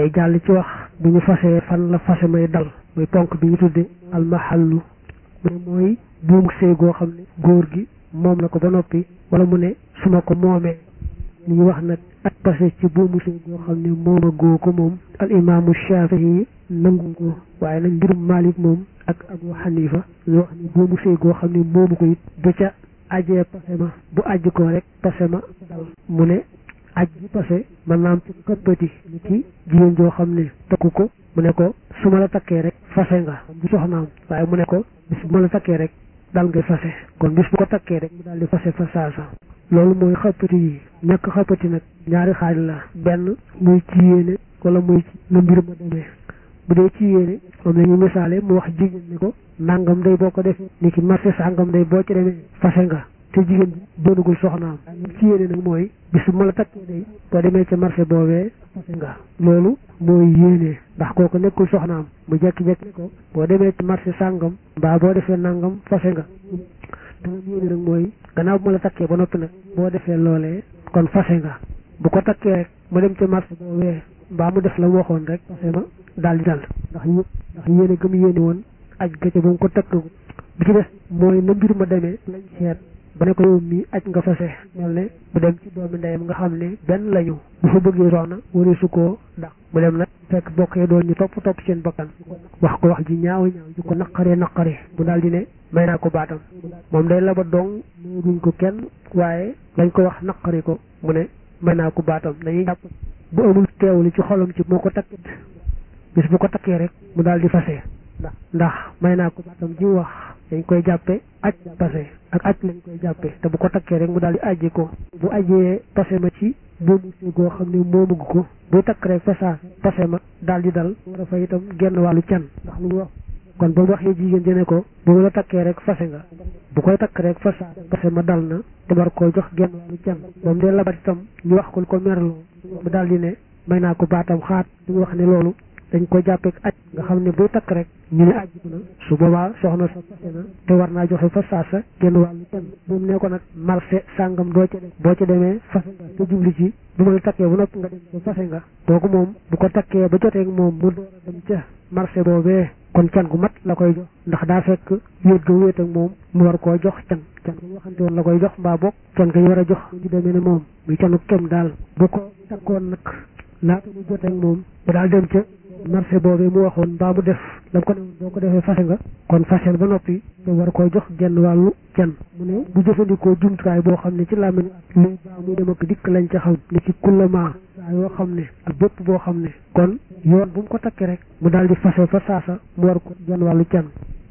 day jàll ci wax bu ñu fasee fan la fase may dal muy ponk bi ñu tudde almahallu mu ne mooy buumu sëy goo xam ne góor gi moom la ko ba noppi wala mu ne su ma ko moomee li ñu wax nag ak pase ci buumu sëy goo xam ne mooma góo ko moom al imaamu shafii nangu ko waaye nag mbirum malik moom ak abu xanifa ñu wax ni buumu sëy goo xam ne moomu ko it bu ca ajee pase ma bu ajj ko rek pase ma dal mu ne aj bi pase mën naa am ci këppati ni ci jigéen joo xam ne takku ko mu ne ko su ma la takkee rek fase nga bu soxnaam waaye mu ne ko bis bu ma la takkee rek dal ngay fase kon bis bu ko takkee rek mu daal di fase fa saasa loolu mooy xëppati yi ñàkk xëppati nag ñaari xaaj la benn muy ci yéene wala muy ci na mbir ma demee bu dee ci yéene moom la ñu misaale mu wax jigéen ni ko nangam day boo ko defee ni ki marché sàngam day boo ci demee fase nga te jigéen bi doonagul soxnaam ci yéene nag mooy bis bu ma la takkee day boo demee ca marché boobee fase nga loolu mooy yéene ndax kooku nekkul soxnaam mu jekki-jekki ko boo demee ci marché sàngam mbaa boo defee nangam fase nga dama yéene nag mooy gannaaw bu ma la takkee ba noppi nag boo defee loolee kon fase nga bu ko takkee rek mu dem ca marché boobee mbaa mu def la mu waxoon rek fase ma daal di dal ndax yë ndax yéene gëm yéene woon aj gëcce ba mu ko takk bi ci des mooy na mbir ma demee lañ seet ba ne ko yow mii aj nga fase mel ne bu dem ci doomi ndeyam nga xam ne benn lañu bu fa bëggee soxna wari su koo ndax bu dem nag fekk bokkee doon ñu topp topp seen bakkan wax ko wax ji ñaaw ñaaw ju ko naqaree naqaree bu daal di ne may naa ko baatam moom day la ba dong duñ ko kenn waaye dañ ko wax naqari ko mu ne may naa ko baatam dañuy jàpp bu amul teewlu ci xolam ci moo ko takkit bis bu ko takkee rek mu daal di fase ndax ndax may naa ko baatam ji wax dañ koy jàppe aj pase ak aj lañ koy jàppe te bu ko takkee rek mu daal di ajji ko bu ajjee pase ma ci boobu si goo xam ne moomugu ko buy takk rek fasaa pase ma daal di dal war a fa itam genn wàllu can ndax lu mu wax kon ba mu waxee jigéen jëne ko bu la takkee rek fase nga bu koy takk rek fasaa pase ma dal na te war koo jox genn wàllu can moom dee labat itam ñu wax ko ko merloo mu daal di ne may naa ko baatam xaat ñu wax ne loolu dañ ko jàppee aj nga xam ne buy takk rek ñu ne ajjiku na su boobaa soxna sa fase na te war naa joxe fa saasa genn wàllu can bu mu ne ko nag marché sàngam doo ca dem boo ca demee fase nga te jubli ci bu ma la takkee bu noppi nga dem ba fase nga kooku moom bu ko takkee ba joteeg moom mu door a dem ca marché boobee kon can gu mat la koy jox ndax daa fekk wéet ga wéet ak moom mu war koo jox can can ga ñu waxante woon la koy jox mbaa bokk can ga ñu war a jox ñu demee ne moom muy canu kem daal bu ko takkoon nag laata mu joteeg moom bu daal dem ca marché boobee mu waxoon mbaa mu def la ko ne boo ko defee fase nga kon fasel ba noppi te war koo jox genn wàllu can mu ne bu jëfandikoo jumtukaay boo xam ne ci làmmiñ ak léegi baa muy dem ak dikk lañ ca xam ne ci kullama saa yoo xam ne ak bépp boo xam ne kon yoon bu mu ko takkee rek mu daal di fase fa saasa mu war ko genn wàllu can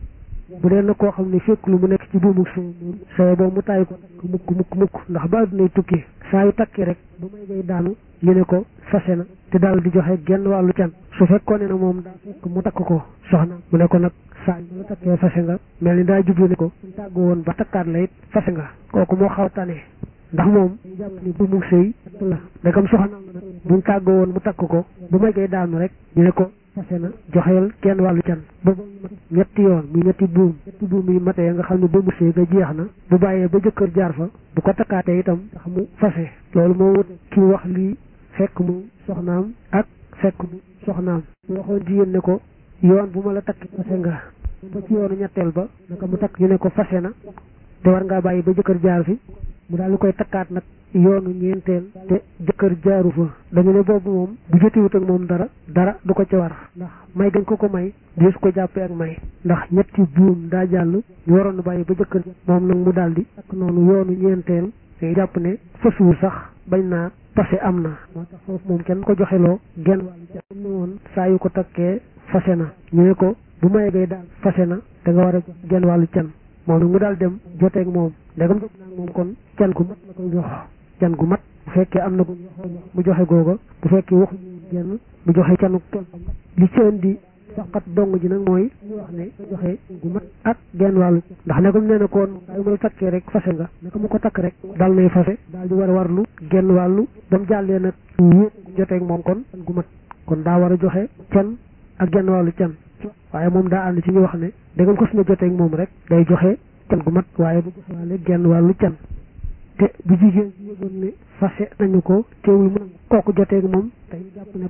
bu dee na koo xam ne fekk lu mu nekk ci buumu sëy moom sëy boobu mu tàyyi ko takk mukk mukk mukk ndax ba addunay tukki saa yu takkee rek bu may ngay daanu ñu ne ko fase na te daal di joxe genn wàllu can su fekkoon ne na moom daa fekk mu takk ko soxna mu ne ko nag saa yu la takkee fase nga mel ni daa jublu ne ko suñ tàggu woon ba takkaat la it fase nga kooku moo xaw tane ndax moom day jàpp ni buumu sëy la ndegam soxna la nag buñ tàggoo woon mu takk ko bu may ngay daanu rek ñu ne ko fase na joxeel kenn wàllu can ba ñetti yoon muy ñetti buum ñetti buum yi matee nga xam ne buumu sëy ga jeex na bu bàyyee ba jëkkër jaar fa bu ko takkaatee itam ndax mu fase loolu moo wut ki wax lii fekk mu soxnaam ak fekk mu soxnaam su waxoon jigéen ne ko yoon bu ma la takki fase nga ba ci yoonu ñetteel ba naka mu takk ñu ne ko fase na te war ngaa bàyyi ba jëkkër jaar fi mu daal di koy takkaat nag yoonu ñeenteel te jëkkër jaaru fa dañu ne boobu moom bu jotiwut ak moom dara dara du ko ca war ndax may gañ ko ko may deesu ko jàppee ak may ndax ñetti buum daa jàll ñu waroon a bàyyi ba jëkkër moom nag mu daal di takk noonu yoonu ñeenteel day jàpp ne fasuwul sax bañ naa pase am na moo tax foofu moom kenn ko joxeloo genn wàllu ca ne woon saa yu ko takkee fase na ñu ne ko bu may gay daal fase na da nga war a jox genn wàllu can moom nag mu daal dem joteeg moom ndegam jot naa moom kon can gu mat la koy jox can gu mat bu fekkee am na ko mu joxe googa bu fekkee waxuñu genn mu joxe canu kenn li ci indi faqat dong ji nag mooy ñu wax ne joxe gu mat ak genn wàllu ndax ne comme nee na koon saa yu ma la takkee rek fase nga naka mu ko takk rek dal nay fase daal di war a warlu genn wàllu ba mu jàllee nag yéen joteeg moom kon can gu mat kon daa war a joxe can ak genn wàllu can waaye moom daa ànd ci ñu wax ne dangam ko suñu joteeg moom rek day joxe can gu mat waaye bu joxe waale genn wàllu can te bu jigéen ci yëgoon ne fase nañu ko teewul mu kooku joteeg moom tey jàpp ne kon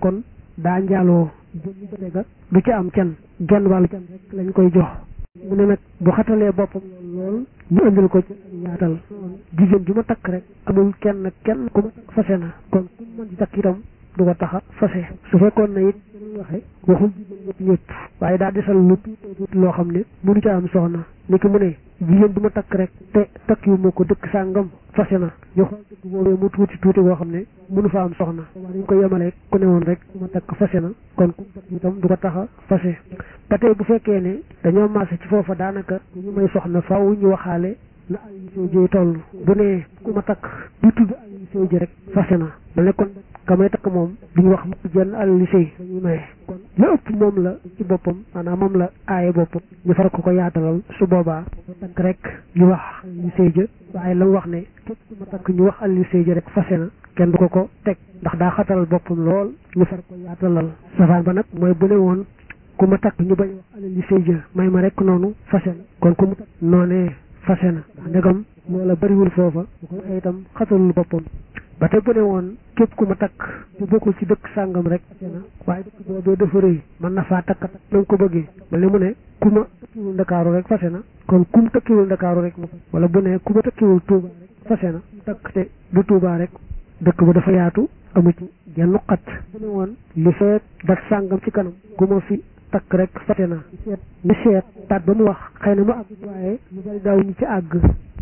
daa njaaloo jëmmi jote ga du ci am can genn wàllu can rek lañ koy jox mu ne nag bu xatalee boppam lool ñu indil ko ci yaatal jigéen ju ma takk rek amul kenn kenn ku ma takk fase na kon ku mën di takk itam du ko taxa fase su fekkoon na it ñu waxe waxul jigéen ñëpp ñëpp waaye daa desal lu tuuti tuuti loo xam ne mënu ca am soxna ni ki mu ne jigéen du ma takk rek te takk yu ma ko dëkk sàngam fase na ñu xool dëkk boobee mu tuuti tuuti boo xam ne mënu fa am soxna waaye dañ ko yemale ku ne woon rek du ma takk fase na kon ku takk itam du ko taxa fase ba tey bu fekkee ne dañoo maase ci foofa daanaka ñu may soxna faaw ñu waxaale la Aliou Seye ji toll bu ne ku ma takk di tudd Aliou Seye ji rek fase na ma ne kon ka may takk moom duñu wax mu jenn Aliou Seye dañuy maye kon la ëpp moom la ci boppam maanaam moom la aaye boppam ñu far ko ko yaatalal su boobaa ko takk rek ñu wax Aliou Seye ja waaye la mu wax ne képp ku ma takk ñu wax Aliou Seye ja rek fase na kenn du ko ko teg ndax daa xatalal boppam lool ñu far ko yaatalal safaan ba nag mooy bu ne woon ku ma takk ñu bañ wax Aliou Seye ja may ma rek noonu fase na kon ku mu takk noonee fase na ndax ndegam loola bariwul foofa bu ko waxee itam xatalul boppam ba te bu ne woon képp ku ma takk bu bokkul ci dëkk sàngam rek fase na waaye dëkk boobee dafa rëy mën na faa takk takk na nga ko bëggee mel ni mu ne ku ma tëkkiwul ndakaaru rek fase na kon ku mu tëkkiwul ndakaaru rek mu wala bu ne ku ma tëkkiwul tuuba rek fase na takk te du tuuba rek dëkk ba dafa yaatu amu ci genn xat bu ne woon li feet dat sàngam ci kanam ku ma fi takk rek fase na ñu seet taat ba mu wax xëy na mu àgg waaye ñu bari daaw ñu ci àgg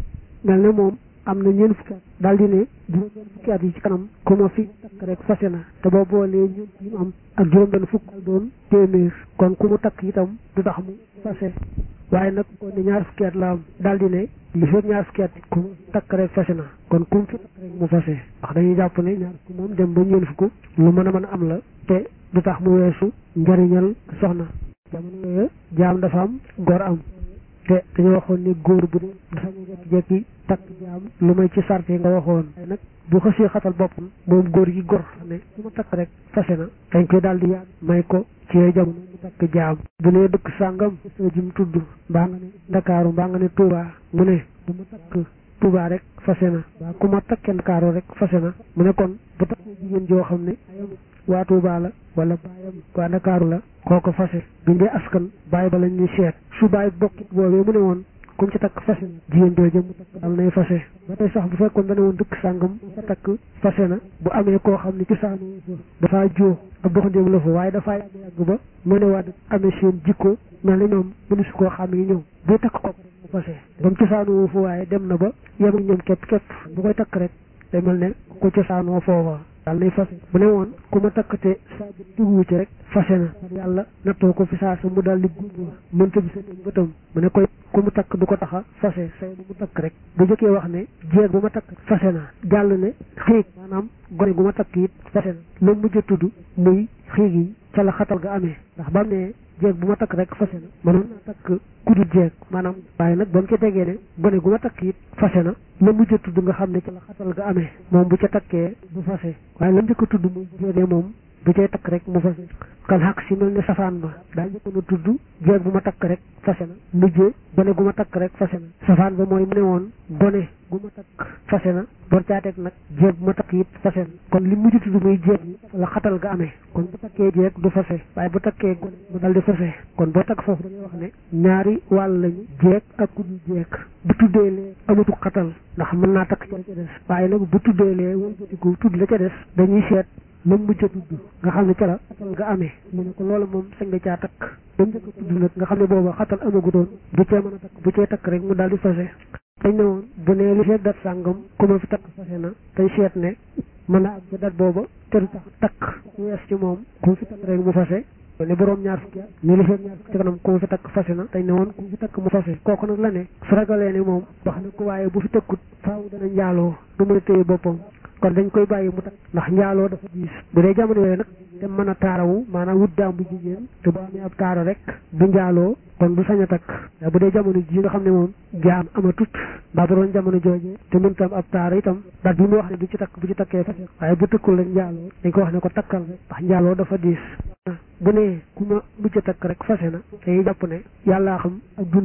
mel ne moom am na ñeent fukki at daal di ne juróom benn fukki at yi ci kanam ku ma fi takk rek fase na te boo boolee ñeent yi mu am ak juróom benn fukk al doon téeméer kon ku mu takk itam du tax mu fase waaye nag kon ne ñaar fukki at la am daal di ne li fekk ñaar fukki at ku mu takk rek fase na kon ku mu fi takk rek mu fase ndax dañuy jàpp ne ñaar fukk moom dem ba ñeent fukk lu mën a mën a am la te du tax mu weesu njariñal soxna jamono yooyu jaam dafa am góor am te dañoo waxoon ni góor bu dee dafa ñu jekki-jekki takk jaam lu may ci sart yi nga waxoon waaye nag bu xësee xatal boppam moom góor gi gor ne su ma takk rek fase na dañ koy daal di yaat may ko ci jamono mu takk jaam bu nee dëkk sàngam soo ji mu tudd mbaa nga ne ndakaaru mbaa nga ne tuubaa mu ne bu ma takk tuubaa rek fase na waa ku ma takkee ndakaaru rek fase na mu ne kon bu takkee jigéen joo xam ne waa tuubaa la wala baayam waa ndakaaru la kooko fase bi ndee askan baay ba lañ ñuy seet su baay bokkit boobee mu ne woon kum ci takk fase na jigéen jooju mu takk dal nay fase ba tey sax bu fekkoon ba ne woon dëkk sàngam fa takk fase na bu amee koo xam ne ci saanu fa dafaa joo ab doxandéem la fa waaye dafaa yàgg yàgg ba mu ne waa amee seen jikko mel na ñoom mënu si koo xam yi ñëw buy takk ko mu fase ba mu cosaanoo fa waaye dem na ba yem ak ñoom képp képp bu koy takk rek day mel ne ko cosaanoo foofa daal nay fase bu ne woon ku ma takk te saa bi tugu ci rek fase na yàlla nattoo ko fi saa sa mu daal di guub mënta bi sa tëj bëtam mu ne koy ku mu takk du ko taxa fase say bu mu takk rek bu jëkkee wax ne jeeg bu ma takk fase na jàll ne xiig maanaam gone gu ma takk it fase na la mujj a tudd muy xiig yi ca la xatal ga amee ndax ba mu ne jeeg bu ma takk rek fase na mënoon naa takk kudul jeeg maanaam waaye nag ba mu ca tegee ne gone gu ma takk it fase na la mujj a tudd nga xam ne ca la xatal ga amee moom bu ca takkee du fase waaye la njëkk a tudd muy jeegee moom bu cay takk rek mu fase kan xaq si mel ne safaan ba daa njëkkoon a tudd jeeg bu ma takk rek fase na mujjee gone gu ma takk rek fase na safaan ba mooy mu ne woon gone gu ma takk fase na door caateeg nag jeeg bu ma takk it fase na kon li mujj tudd muy jeeg la xatal ga amee kon bu takkee jeeg du fase waaye bu takkee gone mu dal di fase kon boo takk foofu dañuy wax ne ñaari wàll lañu jeeg ak ku dul jeeg bu tuddee lee amatu xatal ndax mën naa takk ca la ca des waaye nag bu tuddee lee wëlbatiku tudd la ca des dañuy seet la mujj a tudd nga xam ne ca la xatal nga amee mu ne ko loolu moom sañ nga caa takk ba njëkk a tudd nag nga xam ne booba xatal amagu doon bu cee mën a takk bu cee takk rek mu daal di fase dañ ne woon bu nee li feeg dat sàngam ku ma fi takk fase na tey seet ne mën a ak ca dat booba te du tax takk wees ci moom ku fi takk rek mu fase ne boroom ñaar fukki at ni li feeg ñaar fukki ci kanam ku ma fi takk fase na dañ ne woon ku fi takk mu fase kooku nag la ne su ragalee ne moom wax na ko waaye bu fi tëkkut faaw dana njaaloo du mën a téye boppam kon dañ koy bàyyi mu takk ndax njaaloo dafa diis bu dee jamono yooyu nag te mën a taarawu maanaam wut daam bu jigéen te bu amee ab taara rek du njaaloo kon du sañ a takk bu dee jamono ji nga xam ne moom jaam amatut mbaa bu doon jamono jooje te mënta am ab taara itam daal bi mu wax ne du ci takk bu ci takkee fase waaye bu tëkkul rek njaaloo dañ ko wax ne ko takkal rek ndax njaaloo dafa diis bu ne ku ma mujj a takk rek fase na te jàpp ne yàllaa xam ak dundam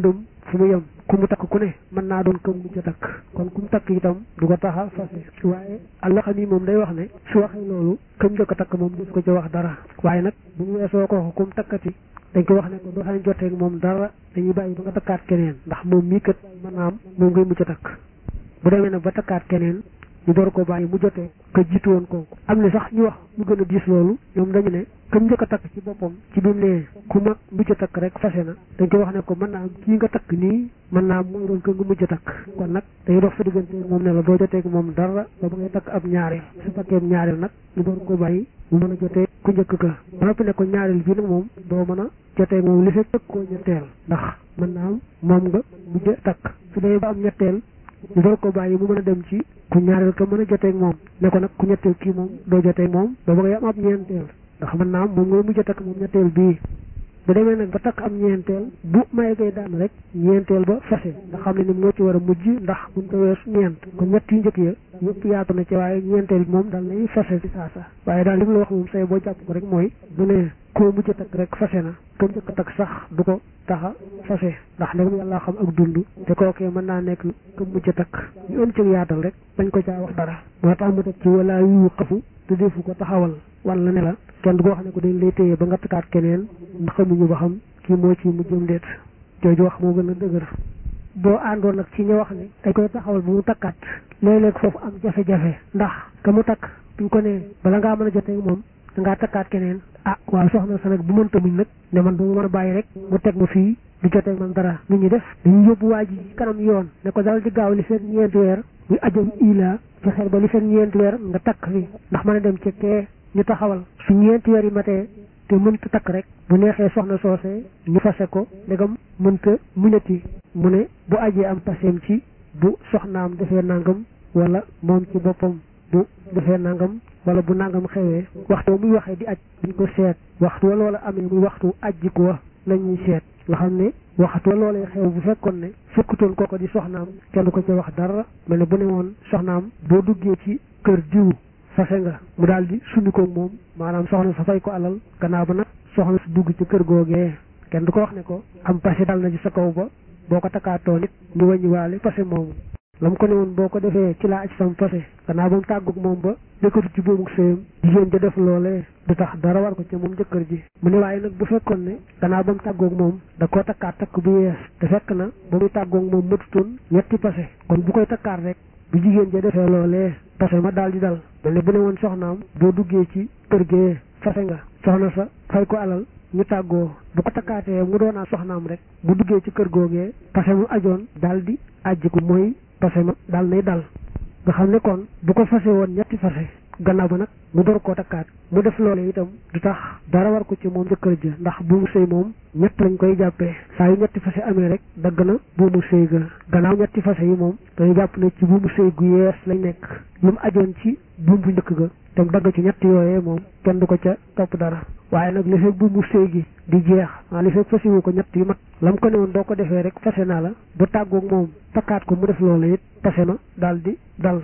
fu mu yem ku mu takk ku ne mën naa doon këm mujj a takk kon ku mu takk itam du ko taxa fase waaye allah xam yi moom day wax ne su waxee loolu këm njëkk a takk moom def ko ci wax dara waaye nag bu mu weesoo ko ku mu takkati dañ ko wax ne ko doo xam jotee ak moom dara dañuy bàyyi ba nga takkaat keneen ndax moom mii kat mën naa am moom ngay mujj a takk bu demee nag ba takkaat keneen ñu door ko bàyyi mu jotee ka jiitu woon kooku am na sax ñu wax ñu gën a diis loolu ñoom dañu ne këm njëkk a takk ci boppam ci bi mu nee ku mag mujj a takk rek fase na dañ koy wax ne ko mën naa am kii nga takk nii mën naa am mooy doon ko nga mujj a takk kon nag dañuy dox sa diggante moom ne la doo jotee ak moom dara ba ba ngay takk ab ñaareel su takkee ñaareel nag ñu door ko bàyyi mu mën a jotee ku njëkk ka ba noppi ne ko ñaareel bi nag moom doo mën a jotee moom li fekk koo ñetteel ndax mën naa am moom nga mujj a takk su dee ba am ñetteel ñu door ko bàyyi mu mën a dem ci ku ñaareel ka mën a joteeg moom ne ko nag ku ñetteel kii moom doo joteeg moom ba ba ngay am ab ñeenteel ndax mën naa am moom ngay mujj a takk moom ñetteel bii bu demee nag ba takk am ñeenteel bu may gay daan rek ñeenteel ba fase nga xam ne ni moo ci war a mujj ndax buñ ko weesu ñeent kon ñett yu njëkk ya yëpp yaatu na ci waaye ñeenteel bi moom daal nay fase ci saasa waaye daal li mu la wax moom say boo jàpp ko rek mooy bu ne koo mujj a takk rek fase na ko njëkk a takk sax du ko taxa fase ndax ndegam yàlla xam ak dund te kookee mën naa nekk ko mujj a takk ñu ën ci yaatal rek bañ ko caa wax dara moo tax mu teg ci wala yu xafu te defu ko taxawal wala ne la kenn du ko wax ne ko dañ lay téye ba nga takkaat keneen ndax xamuñu ba xam kii moo ci mujjëm déet jooju wax moo gën a dëgër boo àndoon nag ci ñu wax ne dañ koy taxawal bu mu takkaat léeg-léeg foofu am jafe-jafe ndax ka mu takk buñ ko nee bala ngaa mën a jotee moom da ngaa takkaat keneen ah waaw soxna sa nag bu mënta muñ nag ne man du ma mën a bàyyi rek mu teg ma fii du jotee man dara nu ñuy def dañuy yóbbu waa ji kanam yoon ne ko dal di gaaw li fekk ñeenti weer muy ajam ila fexeel ba li fekk ñeenti weer nga takk fi ndax mën a dem ci kee ñu taxawal su ñeenti weer yi matee te mënta takk rek bu neexee soxna soosee ñu fase ko ndegam mënta muñati mu ne bu ajee am paseem ci bu soxnaam defee nangam wala moom ci boppam bu defee nangam wala bu nangam xewee waxtu muy waxee di aj duñ ko seet waxtu wala wala amee muy waxtu ajji ko wax la ñuy seet nga xam ne waxtu wala wala xew bu fekkoon ne fekkutoon kooko di soxnaam kenn ko ci wax dara mel ne bu ne woon soxnaam boo duggee ci kër diw fase nga mu daal di summi ko moom maanaam soxna sa fay ko alal gannaaw ba nag soxna su dugg ci kër googee kenn du ko wax ne ko am passé dal na ci sa kaw ba boo ko takkaatoo nit ñu wàññi waale passé moomu la mu ko ne woon boo ko defee ci laa aj sam passé gannaaw ba mu tàggug moom ba nekkatu ci buumuk sëyam jigéen ja def loolee du tax dara war ko ci moom jëkkër ji mu ne waaye nag bu fekkoon ne gannaaw ba mu tàggoog moom da koo takkaat takk bu yees te fekk na ba muy tàggoog moom matutoon ñetti passé kon bu koy takkaat rek bu jigéen ja defee loolee passé ma daal di dal mel ne bu ne woon soxnaam boo duggee ci kër gee fase nga soxna sa fay ko alal ñu tàggoo bu ko takkaatee mu doonaa soxnaam rek bu duggee ci kër googee passé mu ajoon daal di ajjiku mooy passé ma daal nay dal nga xam ne kon bu ko fase woon ñetti fase gannaaw ba nag mu door koo takkaat mu def loole itam du tax dara war ko ci moom jëkkër ja ndax buumu sëy moom ñett lañ koy jàppee saa yu ñetti fase amee rek dagg na buumu sëy ga gannaaw ñetti fase yi moom dañu jàpp ne ci buumu sëy gu yees lañ nekk lu mu ajoon ci buum bu njëkk ga te mu dagg ci ñett yooyee moom kenn du ko ca topp dara waaye nag li fekk buumu sëy gi di jeex ah li fekk fase wu ko ñett yu mat lam ko ne woon doo ko defee rek fase naa la bu tàggoog moom takkaat ko mu def loola it fase na daal di dal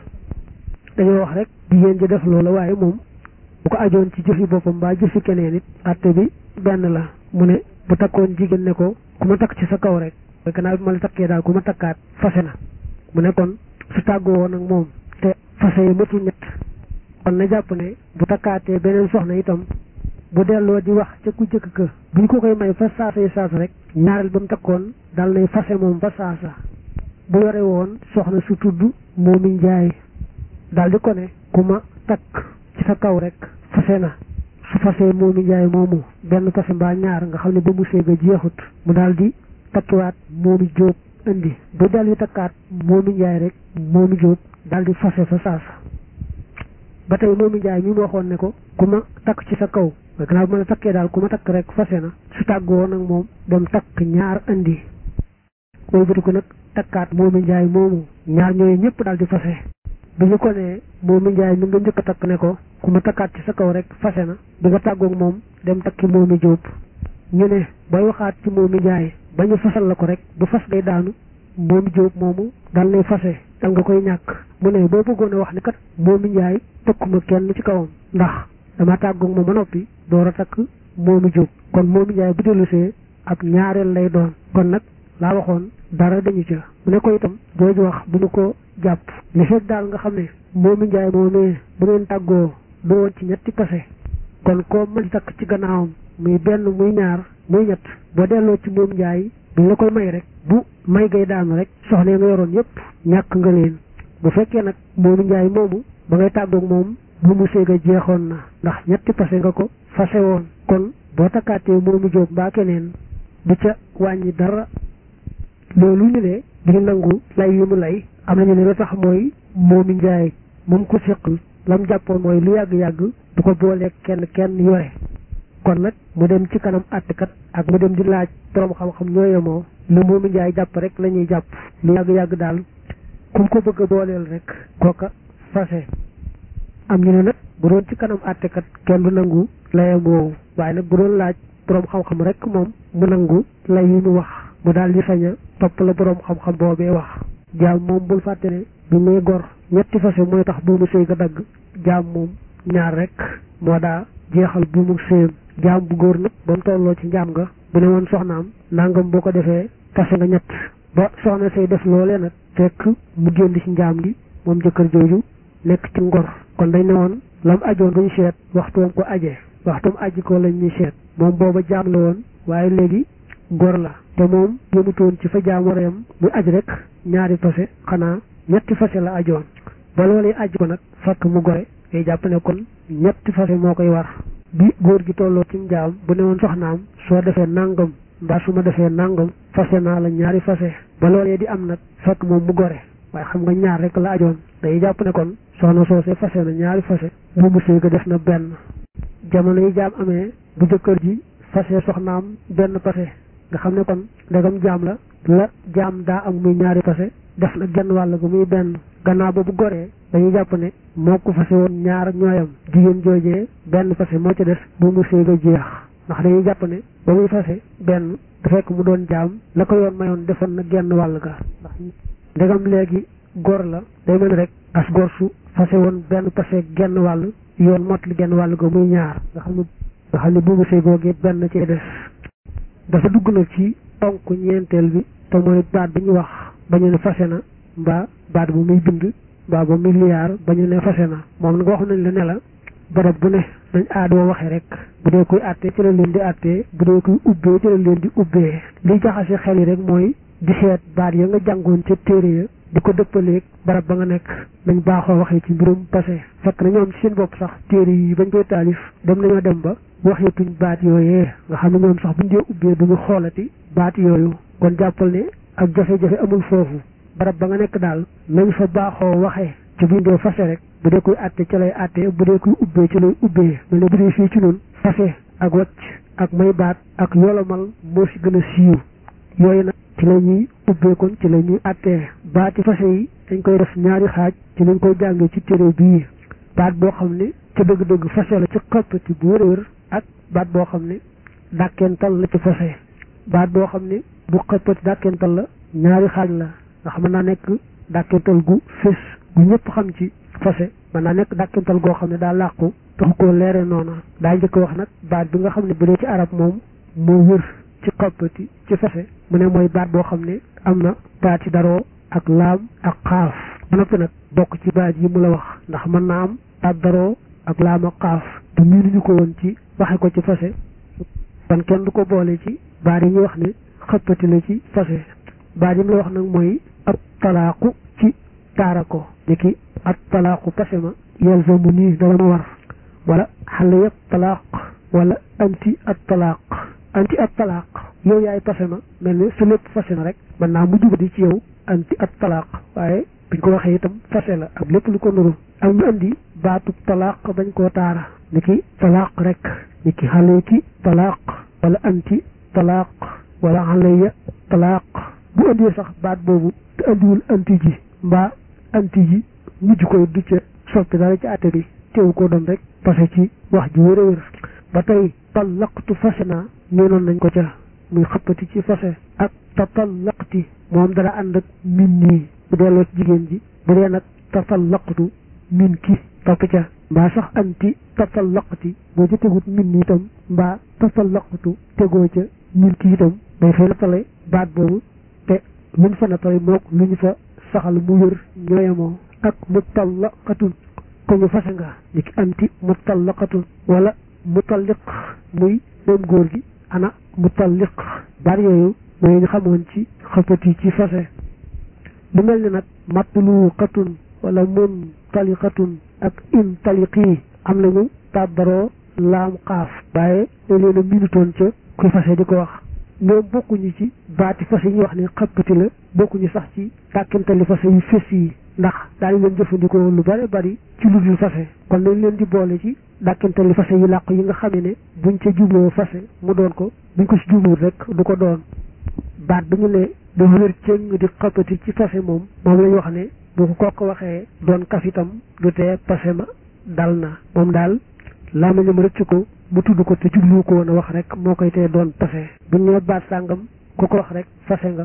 dañoo wax rek jigéen ji def loola waaye moom bu ko ajoon ci jëfi boppam mbaa jëfi keneen it atte bi benn la mu ne bu takkoon jigéen ne ko ku ma takk ci sa kaw rek gannaaw bi ma la takkee daal ku ma takkaat fase na mu ne kon su tàggoo woon ak moom te fase yi matul ñett kon na jàpp ne bu takkaatee beneen soxna itam bu delloo di wax ca ku jëkk ka buñ ko koy may fa saasa yi saasa rek ñaareel ba mu takkoon dal nay fase moom fa saasa bu yore woon soxna su tudd moomi njaay daal di ko ne ku ma takk ci sa kaw rek fase na su fasee moomi njaay moomu benn fase mbaa ñaar nga xam ne ba mu séega jeexut mu daal di takkiwaat moomi jóob indi bu dal di takkaat moomi njaay rek moomi jóob daal di fase fa saasa ba tey moomi njaay mi mu waxoon ne ko ku ma takk ci sa kaw gannaaw bu ma la takkee daal ku ma takk rek fase na su tàggoo nag moom dem takk ñaar indi wëlbati ko nag takkaat moomi njaay moomu ñaar ñooyu ñëpp daal di fase bi ñu ko nee moomi njaay mi nga njëkk a takk ne ko ku ma takkaat ci sa kaw rek fase na di nga tàggoog moom dem takki moomi jóob ñu ne bay waxaat ci moomi njaay ba ñu fasal la ko rek bu fas day daanu moomi jóob moomu dal nay fase dal nga koy ñàkk mu ne boo bëggoon a wax ne kat moomi njaay tëkkuma kenn ci kawam ndax dama tàggoog moom ba noppi door a takk moomi jóob kon moomi njaay bu dellusee ab ñaareel lay doon kon nag laa waxoon dara dañu ca mu ne ko itam jooju wax bu ñu ko jàpp li fekk daal nga xam ne moomi njaay moomee bu ngeen tàggoo du woon ci ñetti pase kon koo mën takk ci gannaawam muy benn muy ñaar muy ñett boo delloo ci moom njaay buñ la koy may rek bu may gay daanu rek soxna nga yoroon yépp ñàkk nga leen bu fekkee nag moomu njaay moomu ba ngay tàggoog moom bu mu séega jeexoon na ndax ñetti pase nga ko fase woon kon boo takkaatee moomu jóob mbaa keneen du ca wàññi dara loolu ñu ne di nangu lay yu mu lay am nañu ne la tax mooy moomu njaay moom ko séqal lam jàppoon mooy lu yàgg-yàgg du ko booleeg kenn kenn yore kon nag mu dem ci kanam àttekat ak mu dem di laaj borom xam-xam ñoo yemoo lu moomu njaay jàpp rek la ñuy jàpp lu yàgg-yàgg daal kum ko bëgg a booleel rek kooka fase am ñu ne nag bu doon ci kanam àttekat kenn du nangu layam woowu waaye nag bu doon laaj borom xam-xam rek moom mu nangu lay yi mu wax mu daal di sañ a topp la borom xam-xam boobee wax jaam moom bul fàtte ne bi muy gor ñetti fase mooy tax buumu sëy ga dagg jaam moom ñaar rek moo daa jeexal buumu sëyam jaam bu góor nag ba mu tolloo ci njaam nga bu ne woon soxnaam nangam boo ko defee fase nga ñett ba soxna say def loolee nag fekk mu génn ci njaam gi moom jëkkër jooju nekk ci ngor kon dañ ne woon lam ajoon duñ seet waxtoom ko ajee waxtoom aji ko lañ ñuy seet moom booba jaam la woon waaye léegi gor la te moom yëmutoon ci fa jaam war a yam muy aj rek ñaari fase xanaa ñetti fase la ajoon ba loolee aj ko nag fekk mu gore ngay jàpp ne kon ñetti fase moo koy war bi góor gi tolloo ci njaam bu ne woon soxnaam soo defee nangam mbaa su ma defee nangam fase naa la ñaari fase ba loolee di am nag fekk moom mu gore waaye xam nga ñaar rek la ajoon day jàpp ne kon soxna soosee fase na ñaari fase bu mu sëy ga def na benn jamono yi jaam amee bu jëkkër ji fase soxnaam benn fase nga xam ne kon ndegam jaam la la jaam daa am muy ñaari fase def na genn wàll gu muy benn gannaaw ba bu goree dañuy jàpp ne moo ko fase woon ñaar ñooyam jigéen joojee benn fase moo ca des bu mu sëy ga jeex ndax dañuy jàpp ne ba muy fase benn du fekk mu doon jaam la ko yoon mayoon defoon na genn wàll ga ndax ndegam léegi góor la day mel rek as góor su fase woon benn fase genn wàll yoon mot li genn wàll ga muy ñaar nga xam ne nga xam ne buumu sëy googee benn ci des dafa dugg nag ci ponk ñeenteel bi te mooy baat bi ñu wax ba ñu ne fase na mbaa baat bu muy bind mbaa ba muy liyaar ba ñu ne fase na moom nag wax nañ la ne la barab bu ne dañ aadoo waxee rek bu dee kuy àttee ci la leen di àttee bu dee kuy ubbee ci la leen di ubbee li jaxase xel yi rek mooy di seet baat ya nga jàngoon ca téere ya di ko dëppaleeg barab ba nga nekk nañ baaxoo waxee ci mbirum passé fekk na ñoom ci seen bopp sax téere yi bañ koy taalif dem nañoo dem ba waxeetuñ baat yooyee nga xam ne ñoom sax buñ dee ubbee duñu xoolati baat yooyu kon jàppal ne ak jafe-jafe amul foofu barab ba nga nekk daal nañ fa baaxoo waxee ci buñ dee fase rek bu dee kuy àtte ci lay àtte bu dee kuy ubbee ci lay ubbee mel ne bu dee fii ci noonu fase ak wacc ak may baat ak yolomal moo si gën a siiw yooyu nag ci la ñuy ubbee kon ci la ñuy àttee baati fase yi dañ koy def ñaari xaaj ci lañ koy jàngee ci téere bii baat boo xam ne ca dëgg-dëgg fase la ci xëppati bu wér ak baat boo xam ne dàkkental la ci fase baat boo xam ne bu xëppati dàkkental la ñaari xaaj la nga xam naa nekk dàkkental gu fés gu ñëpp xam ci fase mën naa nekk dàkkental goo xam ne daa làqu taxu koo leere noona daa njëkk wax nag baat bi nga xam ne bu dee ci arab moom moo wér ci xëppati ci fase mu ne mooy baat boo xam ne am na baat ci daroo ak laam ak xaaf ba noppi nag bokk ci baat yi mu la wax ndax mën naa am baat daroo ak laam ak xaaf te miinuñu ko woon ci waxe ko ci fase kon kenn du ko boole ci baat yi ñuy wax ne xëppati la ci fase baat yi mu la wax nag mooy ab talaaku ci taara ko ni ki ab talaaku pase ma yalzamu nii dana ma war wala xale yëpp talaaq wala anti at talaaq anti at talaaq yow yaay pase ma mel ne su lépp fase na rek mën naa mu jubadi ci yow anti at talaaq waaye biñ ko waxee itam fase la ak lépp lu ko nuru ak ñu andi baatub talaaq bañ koo taara ni ki talaaq rek ni ki xale ki talaaq wala anti talaaq wala xaleya talaaq bu andee sax baat boobu te andiwul anti ji mbaa anti ji mujj koy du ca soppi dara ci àtte bi teewu ko doon rek parce ci wax ji wér a wér ba tey tallaqtu fase naa ñeenoon nañ ko ca muy xëppati ci fase ak tatallaqti moom dara ànd ak min nii bu delloo ci jigéen ji bu dee nag tatallaqtu min ki topp ca mbaa sax anti tatallaqti boo ca tegut min nii itam mbaa tatallaqtu tegoo ca min ki itam day fay nattale baat boobu luñ fa nattal mook lu ñu fa saxal mu wér ñooyamoo ak mutallaqatun ko ñu fase nga ni ki anti mutallaqatun wala mutalliq muy moom góor gi ana mutalliq bari yooyu mooy ñu xamoon ci xëppati ci fase lu mel ni nag matluqatun wala muntaliqatun ak intaliqi am nañu tàbbaroo laam xaaf waaye dañ leen a minutoon ca kuy fase di ko wax ñoom bokkuñu ci baati fase yi ñuy wax ne xëppati la bokkuñu sax ci tàkkantali fase yu fés yi ndax daañu leen jëfandikoo lu bari bari ci lu dul fase kon nañ leen di boole ci dàkkantali fase yu làqu yi nga xamee ne buñ ca jubloo fase mu doon ko buñ ko ci jubluwul rek du ko doon baat bi ñu ne dafa wér cëng di xëppati ci fase moom moom lañ wax ne bu ko kooku waxee doon kaf itam du tee pase ma dal na moom daal laa ma ñam rëcc ko mu tudd ko te jublu ko woon a wax rek moo koy tee doon pase buñ ñëwee baat sàngam ku ko wax rek fase nga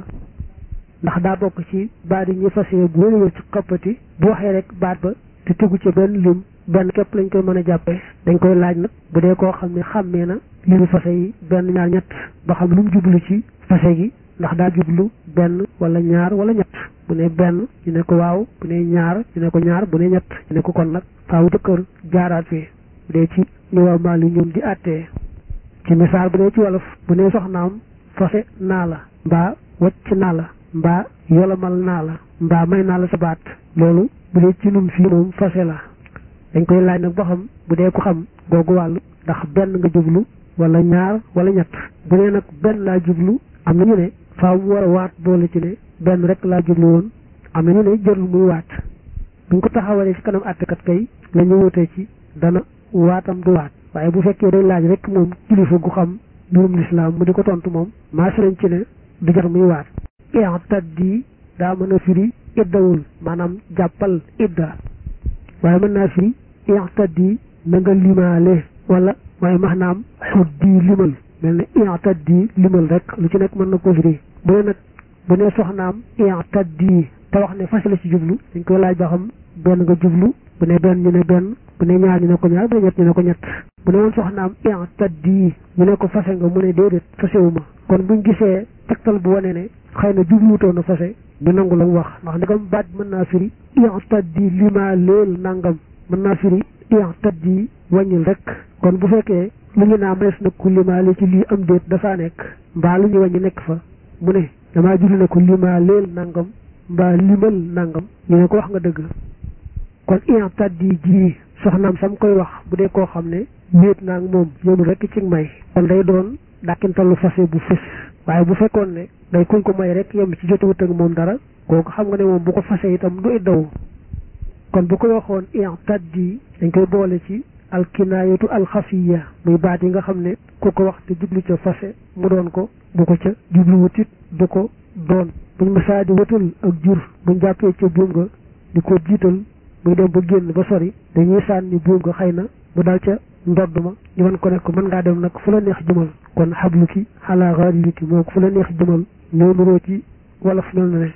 ndax daa bokk ci baat yi ñuy fase bu wér wér ci xëppati bu waxee rek baat ba te tegu ci benn lim benn képp lañ koy mën a jàppee dañ koy laaj nag bu dee koo xam ne xàmmee na limu fase yi benn ñaar ñett ba xam lu mu jublu ci fase gi ndax daa jublu benn wala ñaar wala ñett bu ne benn ñu ne ko waaw bu ne ñaar ñu ne ko ñaar bu ne ñett ñu ne ko kon nag faaw jëkkër jaaraat fii bu dee ci ñu waa maal yi ñoom di àttee ci misaal bu dee ci wolof bu ne soxnaam fase naa la mbaa wacc naa la mbaa yolamal naa la mbaa may naa la sa baat loolu bu dee ci nun fii moom fase la dañ koy laaj nag ba xam bu dee ko xam googu wàllu ndax benn nga jublu wala ñaar wala ñett bu dee nag benn laa jublu am na ñu ne faaw mu war a waat boole ci ne benn rek laa jublu woon am na ñu ne jarul muy waat buñ ko taxawalee ci kanam àttekat kay la ñu wutee ci dana waatam du waat waaye bu fekkee day laaj rek moom kilifa gu xam mbirum lislaam mu di ko tontu moom maas nañ ci ne du jar muy waat i'taddi daa mën a firi iddawul maanaam jàppal idda waaye mën naa firi i'taddi na nga limaale wala waaye maanaam xuddi limal mel ne i'taddi limal rek lu ci nekk mën na ko firi bu ne nag bu ne soxnaam i'taddi te wax ne fas la ci jublu dañ koy laaj ba xam benn nga jublu bu ne benn ñu ne benn bu ne ñaar ñu ne ko ñaar bu ne ñett ñu ne ko ñett bu ne woon soxnaam i'taddi ñu ne ko fase nga mu ne déedéet fasewuma kon buñ gisee tegtal bu wane ne xëy na jubluwutoon na fase ñu nangu la mu wax ndax ndegam baat mën naa firi i'taddi lima leel nangam mën naa firi i'taddi wàññil rek kon bu fekkee lu ñu naa mees na ku limaale ci lii am déet dafaa nekk mbaa lu ñu wàññi nekk fa mu ne damaa julli ne ko limaa leel nangam mbaa limal nangam ñu ne ko wax nga dëgg kon i'taddi ji soxnaam sam koy wax bu dee koo xam ne wéet naa ak moom yëmul rek ci may kon day doon dàkkintalu fase bu fës waaye bu fekkoon ne day kuñ ko may rek yem ci jotewut ak moom dara kooku xam nga ne moom bu ko fase itam du iddawu kon bu ko waxoon i'taddi dañ koy boole ci alkinaayatu alxafiya muy baat yi nga xam ne ku ko wax te jublu ca fase mu doon ko bu ko ca jubluwut it du ko doon buñ masaa di wëtal ak jur buñ jàppee ca buum nga di ko jiital muy dem ba génn ba sori dañuy sànni buum nga xëy na mu dal ca ndodd ma ñu mën ko ne ko mën ngaa dem nag fu la neex jëmal kon xablu ki xalaa xaariliki moo ko fu la neex jëmal ñoo nuroo ci wolof mel na ne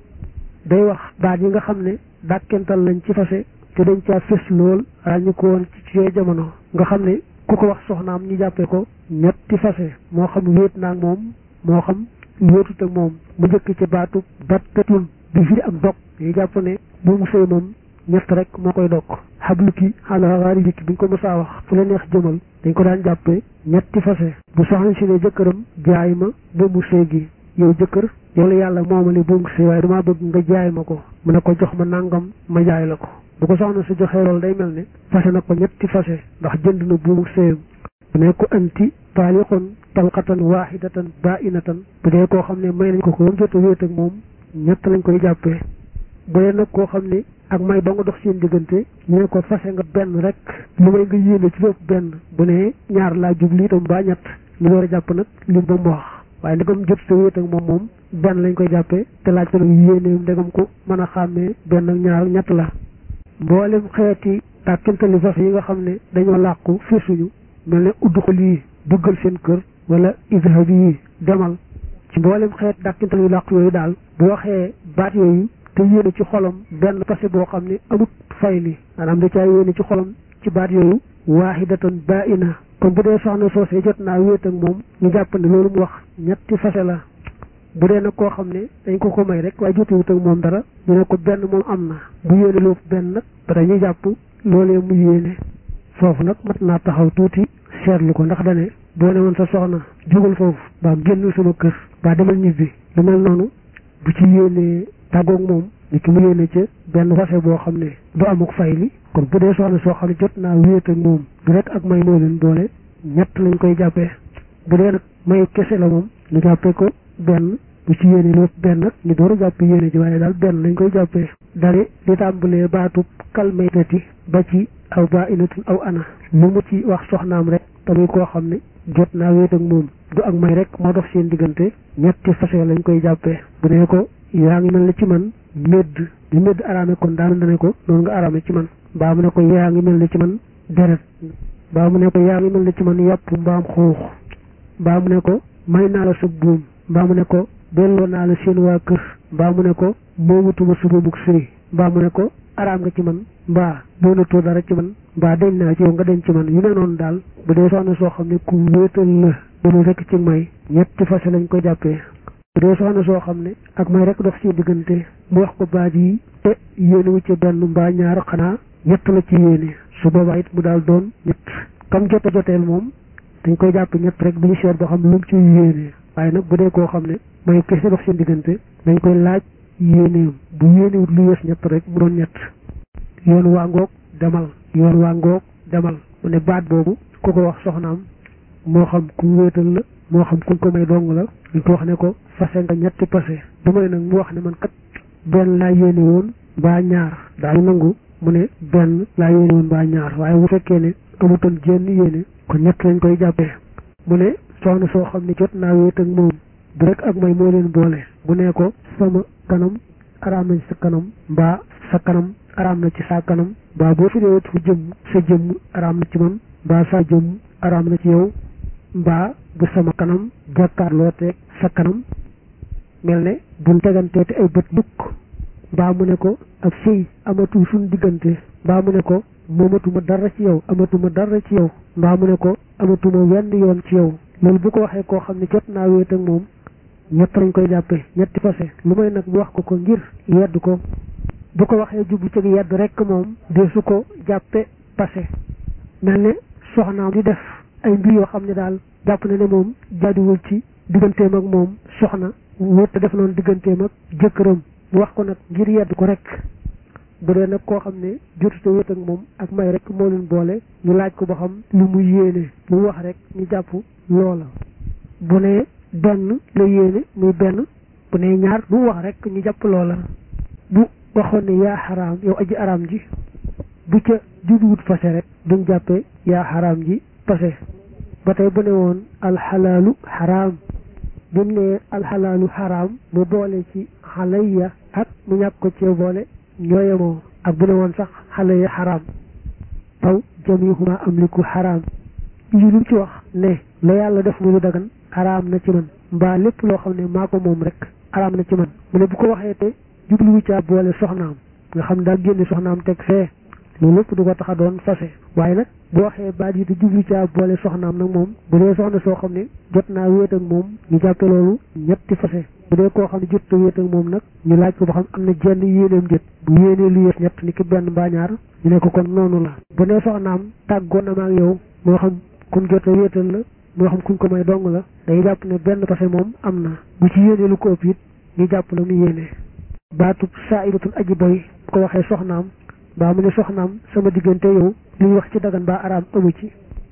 day wax baat yi nga xam ne dàkkental lañ ci fase te dañ caa fës lool ràññi ko woon ci yooyu jamono nga xam ne ku ko wax soxnaam ñu jàppee ko ñetti fase moo xam wéet naag moom moo xam wéetut ak moom mu njëkk ci baatu battatun bi firi ak dog yi jàpp ne bu mu sëy moom ñett rek moo koy dokk xablu ki xala xaari jikki buñ ko mësaa wax fu la neex jëmal dañ ko daan jàppee ñetti fase bu soxna si ne jëkkëram jaay ma ba mu sëy gi yow jëkkër yow la yàlla moomale bu mu sëy waaye damaa bëgg nga jaay ma ko mu ne ko jox ma nangam ma jaay la ko bu ko soxna si joxee loolu day mel ne fase na ko ñetti fase ndax jënd na buumu sëyam bu ne ko anti taaliqun talqatan waahidatan bainatan bu dee koo xam ne may nañ ko ko jot a wéet ak moom ñett lañ koy jàppee bu dee nag koo xam ne ak may ba nga dox seen diggante ñu ne ko fase nga benn rek lu may nga yéene ci lépp benn bu ne ñaar laa jublu itam ba ñett ñu war a jàpp nag lim ba mu wax waaye ndegam jot sa wéet ak moom moom benn lañ koy jàppee te laaj ko nag yéeneem ndegam ko mën a xàmmee benn ak ñaar ñett la mboolem xeeti tàkkintali fas yi nga xam ne dañoo làqu fisuñu mel ne udd ko lii duggal seen kër wala izhab yi demal ci mboolem xeet dàkkintal yu làqu yooyu daal bu waxee baat yooyu te yéene ci xolam benn passé boo xam ne amut fay li maanaam da caa yéene ci xolam ci baat yooyu waahidatan baina kon bu dee soxna soosee jot naa wéet ak moom ñu jàpp ne loolu mu wax ñetti fase la bu dee nag koo xam ne dañ ko ko may rek waaye jotewut ak moom dara ñu ne ko benn moom am na bu yéene lu benn nag ba dañuy jàpp loolee mu yéene foofu nag mat naa taxaw tuuti seetlu ko ndax dane boo ne woon sa soxna jógal foofu baa génnul sama kër baa demal ñibbi lu mel noonu bu ci yéenee tàggoog moom ni ki mu yéene ca benn fase boo xam ne du amuk fay li kon bu dee soxna soo xam ne jot naa wéet ak moom du rek ak may moo leen boole ñett lañ koy jàppee bu dee nag may kese la moom ñu jàppee ko benn bu ci yéene lu benn nag ñu door a jàpp yéene ji waaye daal benn lañ koy jàppee dale li tàmbalee baatub kalmaytati ba ci aw baa inatun aw ana lu mu ci wax soxnaam rek tamit koo xam ne jot naa wéet ak moom du ak may rek moo dox seen diggante ñetti fase lañ koy jàppee bu nee ko yaa ngi mel ne ci man médd li médd araame kon daanu dane ko noonu nga araame ci man mbaa mu ne ko yaa ngi mel ne ci man deret mbaa mu ne ko yaa ngi mel ne ci man yàpp mbaam xuux mbaa mu ne ko may naa la sa buum mbaa mu ne ko delloo naa la seen waa kër mbaa mu ne ko moomatuma sa buumuk sëy mbaa mu ne ko araam nga ci man mbaa doonatoo dara ci man mbaa deñ naa ci yow nga deñ ci man yu ne noonu daal bu dee soxna soo xam ne ku wéetal la doonul rekk ci may ñetti fase lañ ko jàppee bu dee soxna soo xam ne ak may rek dox ci diggante mu wax ko baat yi te yéene wu ci benn mbaa ñaar xanaa ñett la ci yéene su boobaa it mu daal doon ñett kam jota joteel moom dañ koy jàpp ñett rek bu ñu seet boo xam ne lu mu ci yéene waaye nag bu dee koo xam ne may kese dox seen diggante dañ koy laaj yéeneem bu yéenewut lu yees ñett rek mu doon ñett yoon waa ngoog demal yoon waa ngoog demal mu ne baat boobu ku ko wax soxnaam moo xam ku wéetal la moo xam kuñ ko may dong la ñu ko wax ne ko fase nga ñetti passé du may nag mu wax ne man kat benn laa yéene woon mbaa ñaar daañu nangu mu ne benn laa yéene woon mbaa ñaar waaye bu fekkee ne amutoon jenn yéene kon ñett lañ koy jàppee mu ne soxna soo xam ne jot naa wéet ak moom bu rek ak may moo leen boole bu nee ko sama kanam araam na ci sa kanam mbaa sa kanam araam na ci sa kanam mbaa boo fi dee fu jëmm sa jëmm araam na ci man mbaa sa jëmm araam na ci yow mbaa bu sama kanam jàkkaarloo teeg sa kanam mel ne buñ teganteeti ay bët dukk mbaa mu ne ko ak sëy amatul suñ diggante mbaa mu ne ko moomatuma dara ci yow amatuma dara ci yow mbaa mu ne ko amatuma wenn yoon ci yow loolu bu ko waxee koo xam ne jot naa wéet ak moom ñett lañ koy jàppee ñetti fase lu may nag mu wax ko ko ngir yedd ko bu ko waxee jublu ci yedd rek moom de su ko jàppe passé mel ne soxnaam di def ay mbir yoo xam ne daal jàpp na ne moom jaaduwul ci digganteem ak moom soxna wéet def noonu digganteem ak jëkkëram mu wax ko nag ngir yedd ko rek bu dee nag koo xam ne jotuta wéet ak moom ak may rek moo leen boole ñu laaj ko ba xam lu mu yéene lu mu wax rek ñu jàpp loola bu ne benn la yéene muy benn bu ne ñaar lu mu wax rek ñu jàpp loola bu waxoon ne yaa xaraam yow aji araam ji bu ca jubluwut fase rek duñ jàppee yaa xaraam ji fase ba tey bu ne woon alxalaalu xaraam bu mu ne alxalaalu xaraam mu boole ci xalayya ak mu ñàkk ko cee boole ñooyemoo ak bu ne woon sax xalayya xaraam taw jamihuma amliku xaraam yi lu ci wax ne la yàlla def mu lu dagan xaraam na ci man mbaa lépp loo xam ne maa ko moom rek xaraam na ci man mu ne bu ko waxee te jubluwu caa boole soxnaam nga xam daal génne soxnaam teg fee loolu lépp du ko tax a doon fase waaye nag bu waxee baat yi te jublu caa boole soxnaam nag moom bu dee soxna soo xam ne jot naa wéet ak moom ñu jàppe loolu ñetti fase bu dee koo xam ne jot a wéet ak moom nag ñu laaj ko ba xam am na jenn yéeneem jët bu yéenee lu yees ñett ni ki benn mbaa ñaar ñu ne ko kon noonu la bu dee soxnaam tàggoon na ma ak yow moo xam kun jot a wéetal la moo xam kuñ ko may dong la day jàpp ne benn fase moom am na bu ci yéenee lu ko ëpp it ñu jàpp la mu yéene baatub saa idatun aji boy bu ko waxee soxnaam baa mu ne soxnaam sama diggante yow li ñu wax ci dagan baa araam amu ci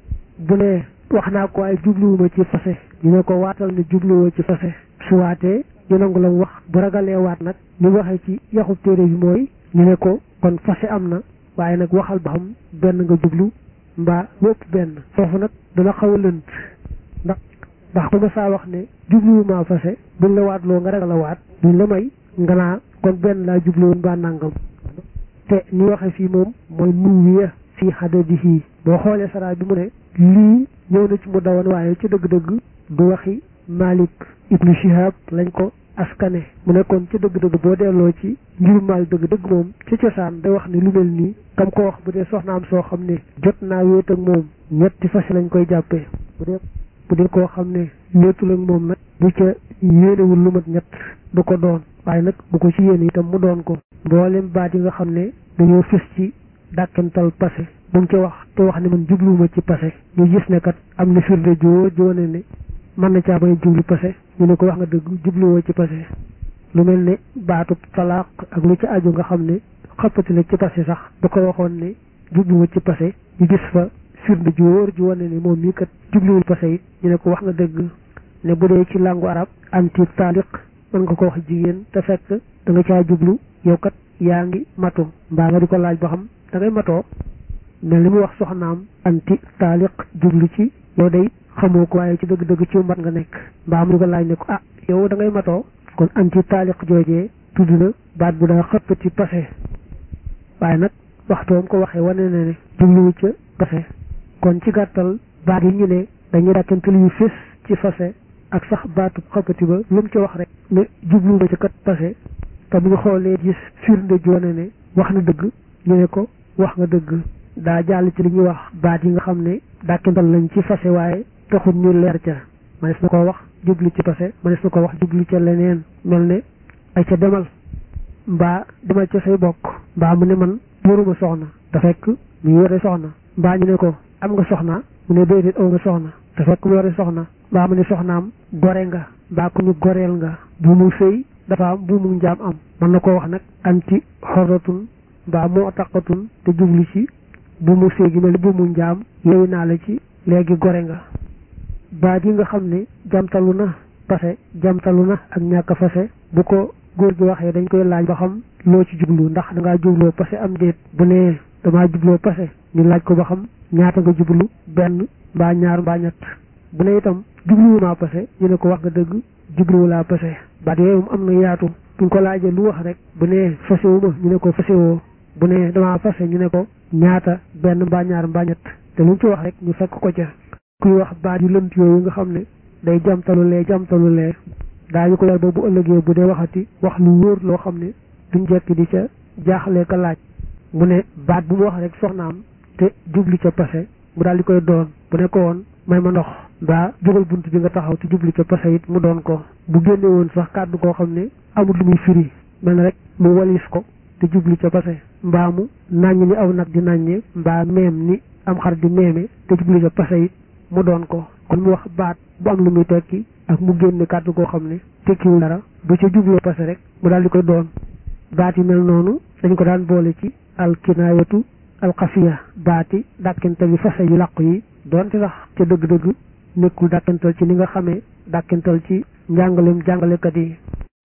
bu ne wax naa ko waaye jubluwuma ci fase ñu ne ko waatal ne jubluwoo ci fase su waatee ñu nangu la mu wax bu ragalee waat nag ñu waxee ci yaxub téere bi mooy ñu ne ko kon fase am na waaye nag waxal ba xam benn nga jublu mbaa lépp benn foofu nag dana xaw a lënt ndax ndax ku ma saa wax ne jubluwuma fase buñ la waatloo nga ragal a waat duñ la may nga naa kon benn laa jubluwoon mbaa nangam te ni waxe fii moom mooy nuwiya fii xadadihi boo xoolee saraa bi mu ne lii ñëw na ci mu dawan waaye ci dëgg-dëgg du waxi Malik ibnu Shihab lañ ko askane mu nekkoon ci dëgg-dëgg boo delloo ci ngiru Malik dëgg-dëgg moom ci cosaan day wax ne lu mel nii kam ko wax bu dee soxnaam soo xam ne jot naa wéet ak moom ñetti fas lañ koy jàppee bu dee bu dee koo xam ne wéetul ak moom nag bu ca yéenewul lu mat ñett du ko doon waaye nag bu ko ci yéene itam mu doon ko mboolem baat yi nga xam ne dañoo fis ci dàkkental passé bu mu ci wax te wax ne man jubluwuma ci passé ñu gis ne kat am na firnde joo joone ne mën na caa bañ jublu passé ñu ne ko wax nga dëgg jubluwoo ci passé lu mel ne baatub talaaq ak lu ci aju nga xam ne xappati la ci passé sax bu ko waxoon ne jubluwuma ci passé ñu gis fa firnde ju wóor ju wane ne moom mii kat jubluwul passé it ñu ne ko wax nga dëgg ne bu dee ci langue arab anti taaliq mën nga ko wax jigéen te fekk da nga caa jublu yow kat yaa ngi matu mbaa nga di ko laaj ba xam da ngay matoo mel ni mu wax soxnaam anti taaliq jublu ci yow day xamoo ko waaye ci dëgg-dëgg ci mat nga nekk mbaa mu di ko laaj ne ko ah yow da ngay matoo kon anti taaliq joojee tudd na baat bu daa xëpp ci passé waaye nag waxtoom ko waxee wane na ne jubluwu ca passé kon ci gàttal baat yi ñu ne dañuy dàkkantal yu fés ci passé ak sax baatu xëppati ba lu mu ci wax rek ne jublu na ca kat passé te bu ñu xoolee gis firnde joone ne wax na dëgg ñu ne ko wax nga dëgg daa jàll ci li ñuy wax baat yi nga xam ne dàkkantal lañ ci passé waaye taxul ñu leer ca manes na ko wax jublu ci passé manes na ko wax jublu ca leneen mel ne ay ca demal mbaa demal ca say bokk mbaa mu ne man yoruma soxna te fekk mu yore soxna mbaa ñu ne ko am nga soxna mu ne déedéet aw nga soxna te fekk mu yore soxna mbaa mu ne soxnaam gore nga mbaa ku ñu goreel nga bu mu sëy dafa am bu mu njaam am mën na koo wax nag anti xorratun mbaa moo taqatun te jublu ci bu mu sëy gi mel ni bu mu njaam yeewu naa la ci léegi gore nga baat yi nga xam ne jamtalu na passé jamtalu na ak ñàkk fase bu ko góor gi waxee dañ koy laaj ba xam loo ci jublu ndax dangaa jubloo passé am déet bu nee damaa jubloo passé ñu laaj ko ba xam ñaata nga jublu benn mbaa ñaar mbaa ñett bu ne itam jubluwu maa passé ñu ne ko wax nga dëgg jubluwu laa passé baat yooyu moom am na yaatu buñ ko laajee lu wax rek bu nee fasewu ma ñu ne ko fasewoo bu nee damaa fase ñu ne ko ñaata benn mbaa ñaar mbaa ñett te luñ ci wax rek ñu fekk ko ca kuy wax baat yu lënt yooyu nga xam ne day jamtalu lee jamtalu lee daañu ko yar ba bu ëllëgee bu dee waxati wax lu wóor loo xam ne duñ jekki di ca jaaxlee ka laaj mu ne baat bu mu wax rek soxnaam te jublu ca passé mu daal di koy doon bu ne ko woon may ma ndox mbaa jógal bunt bi nga taxaw te jublu ca passé it mu doon ko bu génne woon sax kàddu koo xam ne amul lu muy firi mel rek mu walis ko te jublu ca passé mbaa mu nàññ ni aw nag di nàññe mbaa meem ni am xar di meeme te jublu ca passé it mu doon ko kon mu wax baat bu am lu muy tekki ak mu génne kàddu koo xam ne tekkiwul dara bu ca jubloo passé rek mu daal di koy doon baat yi mel noonu dañ ko daan boole ci alkinaayatu alxafiya baati dàkkental yi fase yu làqu yi doonte sax ca dëgg-dëgg nekkul dàkkental ci ni nga xamee dàkkental ci njàngaleem jàngalekat yi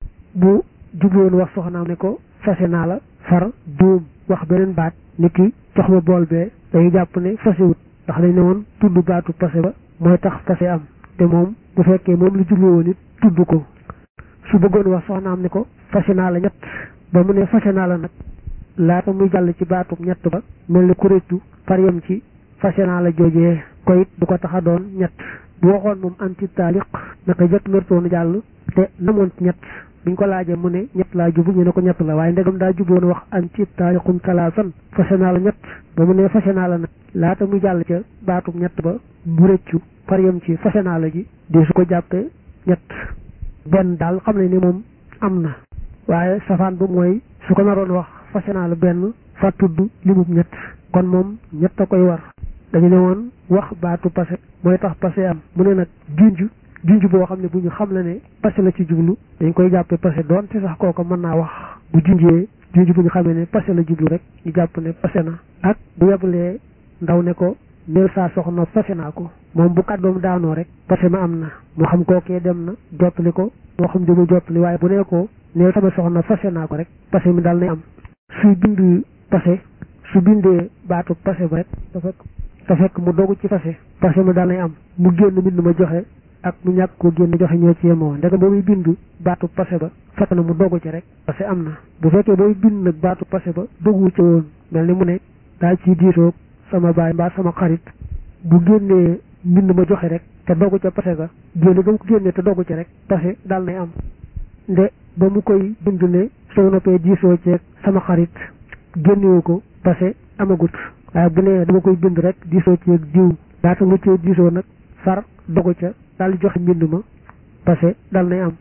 bu jubloon wax soxnaam ne ko fase naa la far duum wax beneen baat ni ki jox ma bool bee day jàpp ne fasewut ndax dañ ne woon tudd baatu passé ba mooy tax passé am te moom bu fekkee moom lu jublu woon it tudd ko su bëggoon wax soxnaam ne ko fase naa la ñett ba mu ne fase naa la nag laata muy jàll ci baatub ñett ba mel ni kuréetu par yem ci fase naa la joojee ko it du ko tax a doon ñett bu waxoon moom anti taaliq naka jëkk mertoonu jàll te namoon ci ñett biñ ko laajee mu ne ñett laa jubu ñu ne ko ñett la waaye ndegam daa juboon wax anti taaliqum talaasan fase naa la ñett ba mu ne fase naa la nag laata muy jàll ca baatub ñett ba bu rëccu par yem ci fase naa la ji di su ko jàppee ñett benn daal xam ne ni moom am na waaye safaan ba mooy su ko naroon wax fase naa la benn fa tudd limub ñett kon moom ñett a koy war dañu ne woon wax baatu passé mooy tax passé am mu ne nag junj junj boo xam ne bu ñu xam la ne passé la ci jublu dañ koy jàppee passé doonte sax kooka mën naa wax bu junjee junj bu ñu xamee ne passé la jublu rek ñu jàpp ne passé na ak bu yebalee ndaw ne ko neel saa soxna passé naa ko moom bu kàddoom daanoo rek passé ma am na moo xam kookee dem na jottali ko moo xam demul jottali waaye bu nee ko neel sama soxna passé naa ko rek passé mi daal nay am suy bind passé su bindee baatu passé ba rek te fekk te fekk mu dogu ci passé passé mi daal nay am mu génn mbind ma joxe ak mu ñàkk ko génn joxe ñoo ci yemoo ndeke ba muy bind baatu passé ba fekk na mu dogu ci rek passé am na bu fekkee booy bind nag baatu passé ba dogu ci woon mel ni mu ne daal ciy diitoog sama baay mbaa sama xarit bu génnee mbind ma joxe rek te dogu ca passé ga génne ba mu ko génnee te dogu ci rek passé daal nay am nde ba mu koy bind ne soo noppee diisoo ceeg sama xarit génnewu ko passé amagut waaye bu nee dama koy bind rek diisoo ceeg diw daata mu cee diisoo nag far dogu ca daal di joxe mbind ma passé dal nay am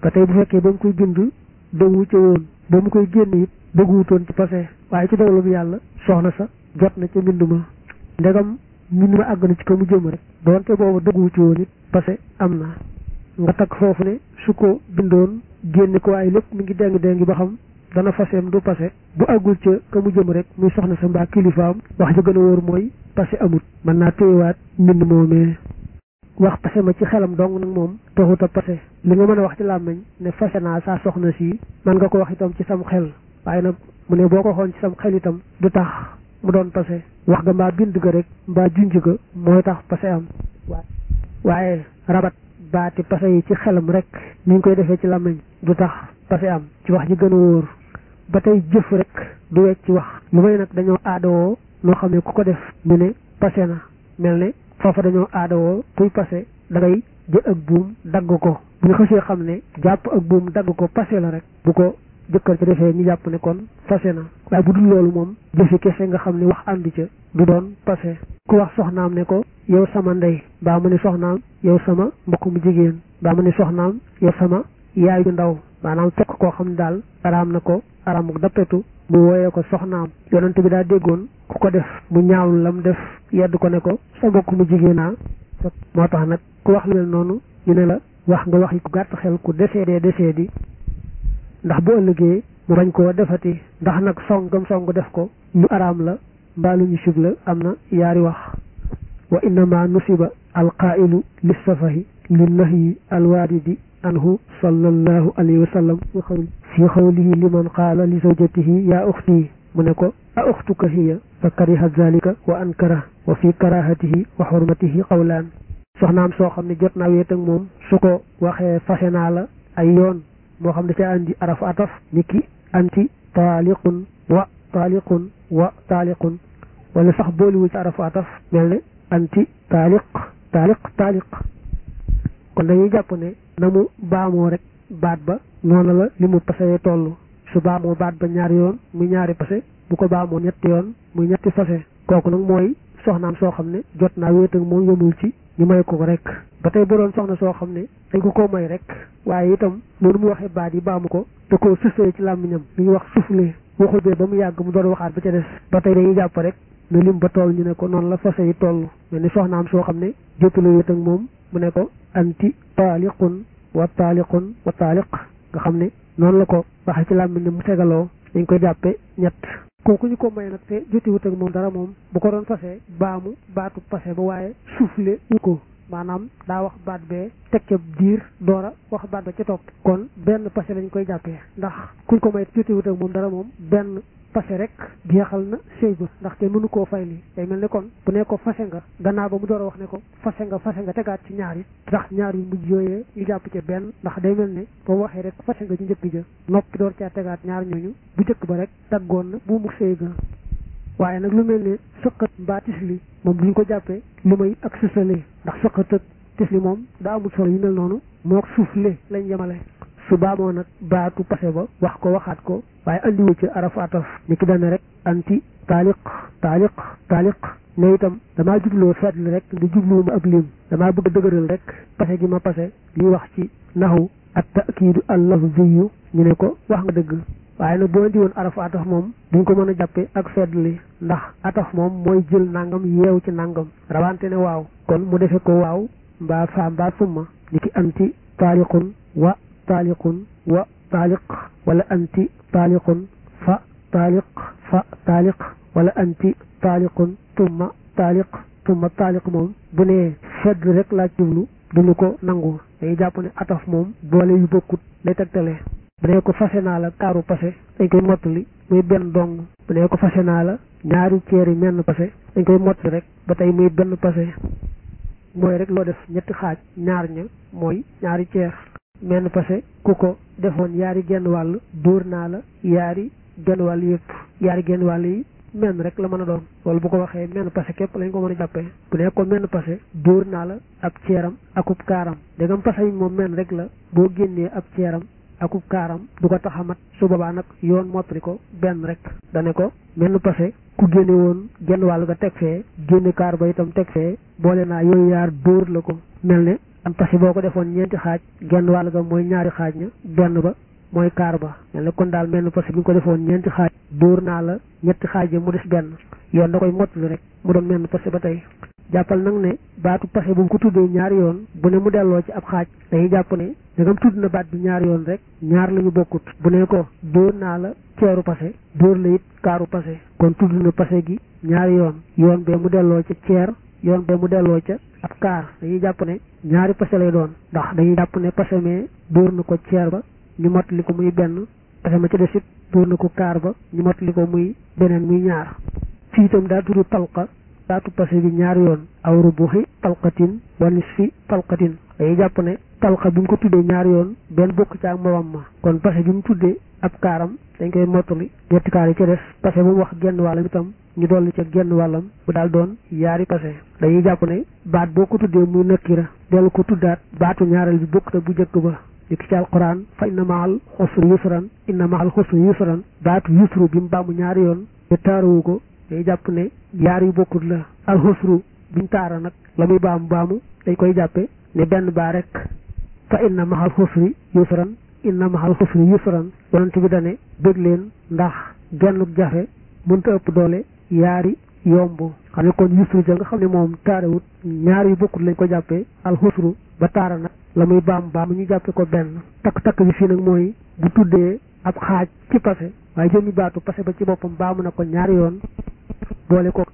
ba tey bu fekkee ba mu koy bind dëggu ca woon ba mu koy génn it dëgguwutoon ci passé waaye ci dogalu bi yàlla soxna sa jot na ca mbind ma ndegam mbind ma àgg na ci ko mu jëm rek doonte boobu dëgguwu ci woon it passé am na nga takk foofu ne su ko bindoon génne ko waaye lépp mi ngi déng déng ba xam dana faseem du passé bu àggul ca ka mu jëm rek muy soxna sa mbaa kilifaam wax ja gën a wóor mooy passé amut mën naa téyewaat mbind moomee wax passé ma ci xelam dong nag moom taxut a passé li nga mën a wax ci làmmiñ ne fase naa saa soxna si man nga ko wax itam ci sam xel waaye nag mu ne boo ko xoon ci sam xel itam du tax mu doon passé wax ga mbaa bind ga rek mbaa junj ga mooy tax passé am waaye rabat baati passé yi ci xelam rek ni ñu koy defee ci làmmiñ du tax passé am ci wax ji gën a wóor ba tey jëf rek du wecc ci wax lu may nag dañoo aadawoo noo xam ne ku ko def ñu ne passé na mel ne foofa dañoo aadawoo kuy passé da ngay jël ak buum dagg ko bu ñu xësee xam ne jàpp ak buum dagg ko passé la rek bu ko jëkkër ci defee ñu jàpp ne kon passé na waaye bu dul loolu moom jëfi kese nga xam ne wax ànd ca du doon passé ku wax soxnaam ne ko yow sama ndey baa mu ne soxnaam yow sama mbokk mu jigéen baa mu ne soxnaam yow sama yaay ju ndaw maanaam fekk koo xam ne daal araam na ko araamuk dappetu mu wooyee ko soxnaam yonent bi daa déggoon ku ko def mu ñaawlu lam def yedd ko ne ko sa mbokk mu jigéenaa moo tax nag ku wax lu mel noonu ñu ne la wax nga wax yi ku gàtt xel ku décédé décédé ndax bu ëllëgee mu bañ koo defati ndax nag songam song def ko lu araam la mbaa lu ñu sib la am na yaari wax wa innama nusiba alqaa'ilu lissafahi linnahyi alwaaridi anhu sallallahu alayhi wa sallam fi xawlihi liman qaala li zawjatihi yaa uxti mu ne ko a uxtuka hiya fa kariha zalika wa ankara wa fi karahatihi wa xurmatihi qawlaan soxnaam soo xam ne jot naa weet ak moom su ko waxee fase naa la ay yoon moo xam ne ca andi arafu ataf ni ki anti taaliqun wa taaliqun wa taaliqun wala sax booliwu ci arafu ataf mel ne anti taaliq taaliq taaliq kon dañuy jàpp ne na mu baamoo rek baat ba noonu la li mu pasee toll su baamoo baat ba ñaari yoon muy ñaari pase bu ko baamoo ñetti yoon muy ñetti fase kooku nag mooy soxnaam soo xam ne jot naa wéet ak moom yëmul ci ñu may ko rek ba tey bu doon soxna soo xam ne dañ ko ko may rek waaye itam noonu mu waxee baat yi baamu ko da ko suflee ci làmmiñam li ñuy wax suflee waxul bee ba mu yàgg mu doon waxaat ba ca des ba tey dañuy jàpp rek ne lim ba toll ñu ne ko noonu la fase yi toll mel ni soxnaam soo xam ne jotul wéet ak moom mu ne ko anti taaliqun wa taaliqun wa taaliq nga xam ne noonu la ko waxee ci làmmiñ mu tegaloo dañ koy jàppe ñett kooku ñu ko may nag te jotiwut ak moom dara moom bu ko doon fase baamu baatu pase ba waaye soufflé wu ko maanaam daa wax baat bee teg ca diir doora wax baat ba ca topp kon benn pase lañ koy jàppee ndax kuñ ko may jotiwut ak moom dara moom benn fase rek jeexal na sëy ba ndaxte mënu koo fay lii day mel ne kon bu ne ko fase nga gannaaw ba mu door a wax ne ko fase nga fase nga tegaat ci ñaar yi ndax ñaar yu mujj yooyee ñu jàpp ca benn ndax day mel ne ba mu waxee rek fase nga ci njëkk ja noppi door caa tegaat ñaar ñooñu bu njëkk ba rek daggoon na bu mu sëy ga waaye nag lu mel ne sëqat mbaa tisli moom duñ ko jàppee lu may ak sësale ndax sëqat ak tisli moom daa amul solo yu mel noonu moo suufle lañ yemale su baamoo nag baatu pase ba wax ko waxaat ko waaye andiwu ci araf ataf ni ki dana rek anti taaliq taaliq taaliq ne itam damaa jubloo seetli rek di jubluwuma ab lim damaa bëgg a dëgëral rek pase gi ma pase liy wax ci naxu at takiidu al lafziyu ñu ne ko wax nga dëgg waaye nag boo indi woon araf ataf moom duñ ko mën a jàppe ak seetli ndax ataf moom mooy jël nangam yeew ci nangam rawante ne waaw kon mu defe ko waaw mbaa faa mbaa summa ni ki anti taaliqun wa taaliqun wa taaliq wala anti taaliqun fa taaliq fa taaliq wala anti taaliqun tumma taaliq tumma taaliq moom bu nee fedd rek laa jublu duñu ko nangu dañuy jàpp ne ataf moom boole yu bokkut lay tegtale bu nee ko fase naa la kaaru pase dañ koy mottali muy benn dong bu nee ko fase naa la ñaari ceeri menn pase dañ koy mottali rek ba tey muy benn pase mooy rek loo def ñetti xaaj ñaar ña mooy ñaari ceer menn pase ku ko defoon yaari genn wàll dóor naa la yaari genn wàll yëpp yaari genn wàll yi menn rek la mën a doon wala bu ko waxee menn pase képp lañ ko mën a jàppee bu ne ko menn pase dóor naa la ab ceeram akub kaaram dégam pase yi moom menn rek la boo génnee ab ceeram akub kaaram du ko tax a mat su boobaa nag yoon mottali ko benn rek dane ko menn pase ku génne woon genn wàll nga teg fee génne kaar ba itam teg fee boole naa yooyu yaar dóor la ko mel ne am pase boo ko defoon ñeenti xaaj genn wàll ga mooy ñaari xaaj ña benn ba mooy kaar ba mel ne kon daal menn pase bi nga ko defoon ñeenti xaaj dóor naa la ñetti xaaj mu des benn yoon da koy mottali rek mu doon menn pase ba tey jàppal nag ne baatu pase bu mu ko tuddee ñaari yoon bu ne mu delloo ci ab xaaj dañuy jàpp ne dangam tudd na baat bi ñaari yoon rek ñaar la ñu bokkut bu ne ko dóor naa la ceeru pase dóor la it kaaru pase kon tudd na pase gi ñaari yoon yoon bee mu delloo ca ceer yoon bee mu delloo ca ab kaar dañuy jàpp ne ñaari pase lay doon ndax dañuy jàpp ne pase mee dóor na ko ceer ba ñu mottali ko muy benn pase ma ca des it dóor na ko kaar ba ñu mottali ko muy beneen muy ñaar fii itam daa tudd talqa baatu pase bi ñaari yoon aw rubuxi talqatin wa nisfi talqatin dañuy jàpp ne talqa bi mu ko tuddee ñaari yoon benn bokk ca ak moroom ma kon pase bi mu tuddee ab kaaram dañ koy mottali ñetti kaar yi ca des pase bu mu wax genn wàllam itam ñu dolli ca genn wàllam bu daal doon yaari pase dañuy jàpp ne baat boo ko tuddee muy nakkira dellu ko tuddaat baatu ñaareel bi bokk te bu njëkk ba li ki ci alquran fa inna maal xusri yusran inna maal xusri yusran baatu yusru bi mu baamu ñaari yoon te taaruwu ko day jàpp ne yaar yu bokkut la alxusru biñ taara nag la muy baamu baamu dañ koy jàppe ne benn baa rek fa inna mahal xusri yusran inna mahal xusri yusran yonent bi dane bëgg leen ndax gennuk jafe mënta ëpp doole yaari yomb xam ne kon yusru ja nga xam ne moom taarewut ñaar yu bokkut lañ ko jàppee alxusru ba taara nag la muy baam baamu ñu jàppe ko benn takk-takk bi fii nag mooy bu tuddee ab xaaj ci pase waaye jëmmi baatu pase ba ci boppam baamu na ko ñaari yoon boole ko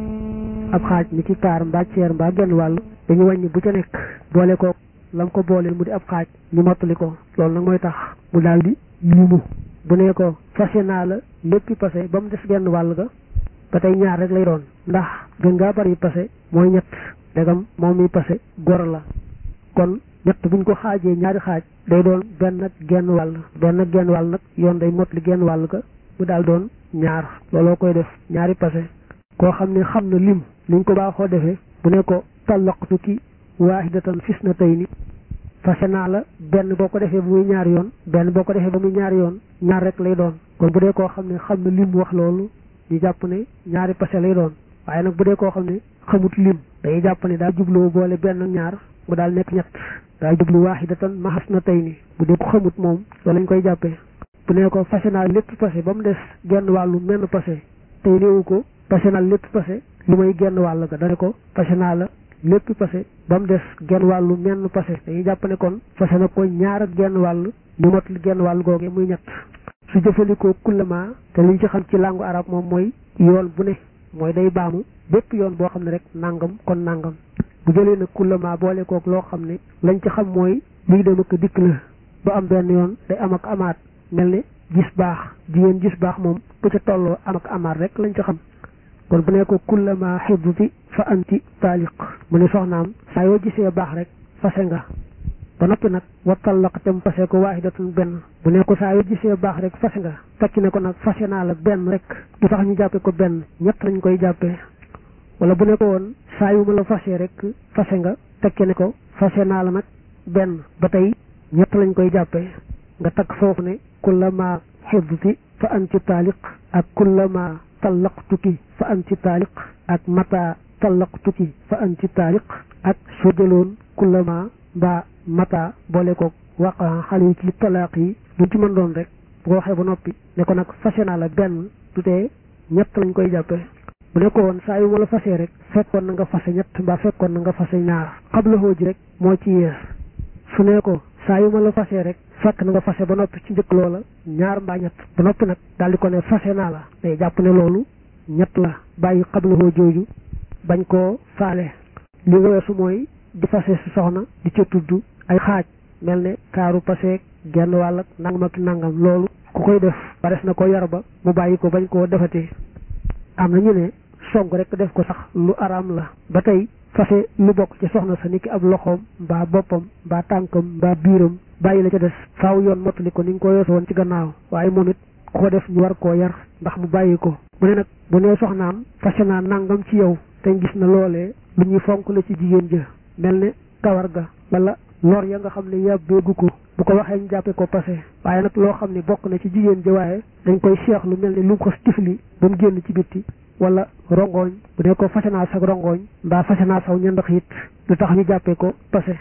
ab xaaj ni ki kaar mbaa ceer mbaa genn wàll dañu wàññi bu ca nekk boole ko lam ko booleel mu di ab xaaj ñu mottali ko loolu nag mooy tax mu daal di limu bu ne ko fase naa la léppi pase ba mu des genn wàll ga ba tey ñaar rek lay doon ndax gën ngaa bari pase mooy ñett dagam moom mi pase gor la kon ñett buñ ko xaajee ñaari xaaj day doon benn ak genn wàll benn ak genn wàll nag yoon day mottali genn wàll ga mu daal doon ñaar looloo koy def ñaari pase koo xam ne xam na lim liñ ko baaxoo defee bu ne ko tallaqtu ki waahidatan fis na tey ni fase naa la benn boo ko defee ba muy ñaari yoon benn boo ko defee ba muy ñaari yoon ñaar rek lay doon kon bu dee koo xam ne xam na lim wax loolu ñu jàpp ne ñaari pase lay doon waaye nag bu dee koo xam ne xamut lim day jàpp ne daa jubloo boole benn ak ñaar mu daal nekk ñett daa jublu waahidatan maxas na tey ni bu dee ko xamut moom loolu lañ koy jàppee bu ne ko fase naa lépp pase ba mu des genn wàllu menn pase tey néewu ko fase naa lépp pase li may genn wàll ga dane ko fase naa la lépp pase ba mu des genn wàllu menn pase dañuy jàpp ne kon fase na ko ñaar ak genn wàll ñu mot li genn wàll googe muy ñett su jëfandikoo kullama te liñ ci xam ci langue arab moom mooy yoon bu ne mooy day baamu bépp yoon boo xam ne rek nangam kon nangam bu jëlee nag kullama boole kook loo xam ne lañ ci xam mooy lii dem ak dikk la ba am benn yoon day am ak amaat mel ne gis baax jigéen gis baax moom bu ca tolloo am ak amaat rek lañ ci xam kon bu ne ko kullama xibti fa anti taaliq mu ne soxnaam saa yoo gisee baax rek fase nga ba noppi nag wa tallaq te mu fase ko waahidatun benn bu ne ko saa yoo gisee baax rek fase nga tekki ne ko nag fase naa la benn rek du tax ñu jàppe ko benn ñett lañ koy jàppee wala bu ne ko woon saa yu ma la fase rek fase nga tekki ne ko fase naa la nag benn ba tey ñett lañ koy jàppee nga takk foofu ne kullama xibti fa anti taaliq ak kullama tallaqtuki fa anti taaliq ak mata tallaqtuki fa anti taaliq ak soo jëloon kullama mbaa mata boole ko waqa xale yi ci talaaq yi lu ci mën doon rek bu ko waxee ba noppi ne ko nag fase naa la benn du tee ñett lañ koy jàppee bu ne ko woon saa yu ma la fasee rek fekkoon na nga fase ñett mbaa fekkoon na nga fase ñaar xabla ji rek moo ci yees su ne ko saa yu ma la fasee rek fekk na nga fase ba noppi ci njëkk loola ñaar mbaa ñett ba noppi nag daal di ko ne fase naa la day jàpp ne loolu ñett la bàyyi xablahoo jooju bañ koo faale li weesu mooy di fase si soxna di ca tudd ay xaaj mel ne kaaru paseeg genn wàll ak nangam ak nangam loolu ku koy def bares na ko yar ba mu bàyyi ko bañ koo defati am na ñu ne song rek def ko sax lu araam la ba tey fase lu bokk ci soxna sa niki ab loxoom mbaa boppam mbaa tànkam mbaa biiram bàyyi la ca des faaw yoon mottali ko ni nga ko yoosu woon ci gannaaw waaye moom it ku ko def ñu war koo yar ndax mu bàyyi ko mu ne nag bu nee soxnaam fase naa nangam ci yow te gis na loolee lu ñuy fonk la ci jigéen ja mel ne kawar ga wala lor ya nga xam ne yàbbeegu ko bu ko waxee ñu jàppe ko passé waaye nag loo xam ne bokk na ci jigéen ja waaye dañ koy seex lu mel ne lu mu ko tifli ba mu génn ci bitti wala rongoñ bu dee ko fase naa sag rongoñ mbaa fase naa saw ñandax it lu tax ñu jàppee ko passé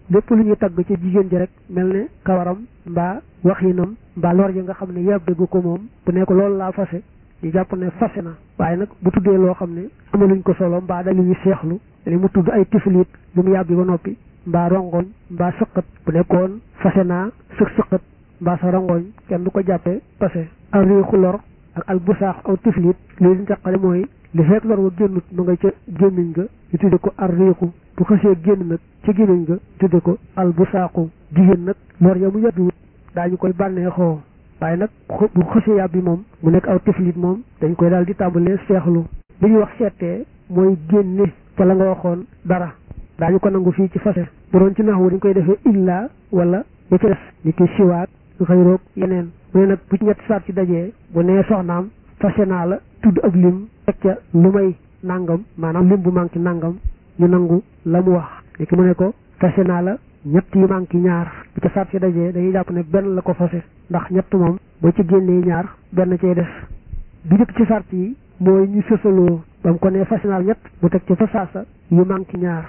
lépp lu ñuy tagg ci jigéen ji rek mel ne kawaram mbaa waxinam mbaa lor ya nga xam ne yàbbigu ko moom bu ne ko loolu laa fase ñu jàpp ne fase na waaye nag bu tuddee loo xam ne amaluñ ko solo mbaa dañu ñu seexlu li mu tudd ay tiflit lu mu yàbbi ba noppi mbaa rongoñ mbaa sëqat bu nekkoon fase naa sëq sëqat mbaa sa rongoñ kenn du ko jàppee fase al riixu lor ak al busaax aw tiflit lii liñ taqale mooy li fekk lor wa génnut ma nga ca gémmiñ nga ñu tudde ko al riixu bu xësee génn nag ci gémmiñ nga tudde ko al busaaxu jigéen nag lor ya mu yàbbiwut daañu koy bànneexoo waaye nag bu xësee yàbbi moom mu nekk aw tiflit moom dañ koy daal di tàmbalee seexlu li ñuy wax seetee mooy génne ca la nga waxoon dara daañu ko nangu fii ci fase bu doon ci naxwu dañ koy defee illa wala ya ci des ni ki siwaat lu xëy roog yeneen mu ne nag bu ci ñetti saat ci dajee bu nee soxnaam fase naa la tudd ab lim teg ca lu may nangam maanaam lim bu manqué nangam ñu nangu la mu wax ni ki mu ne ko fase naa la ñett yu manqué ñaar bu ca saat ci dajee dañuy jàpp ne benn la ko fase ndax ñett moom boo ci génnee ñaar benn cay des bi njëkk ci sart yi mooy ñu sësaloo ba mu ko nee fase naa la ñett mu teg ca fa saasa yu manqué ñaar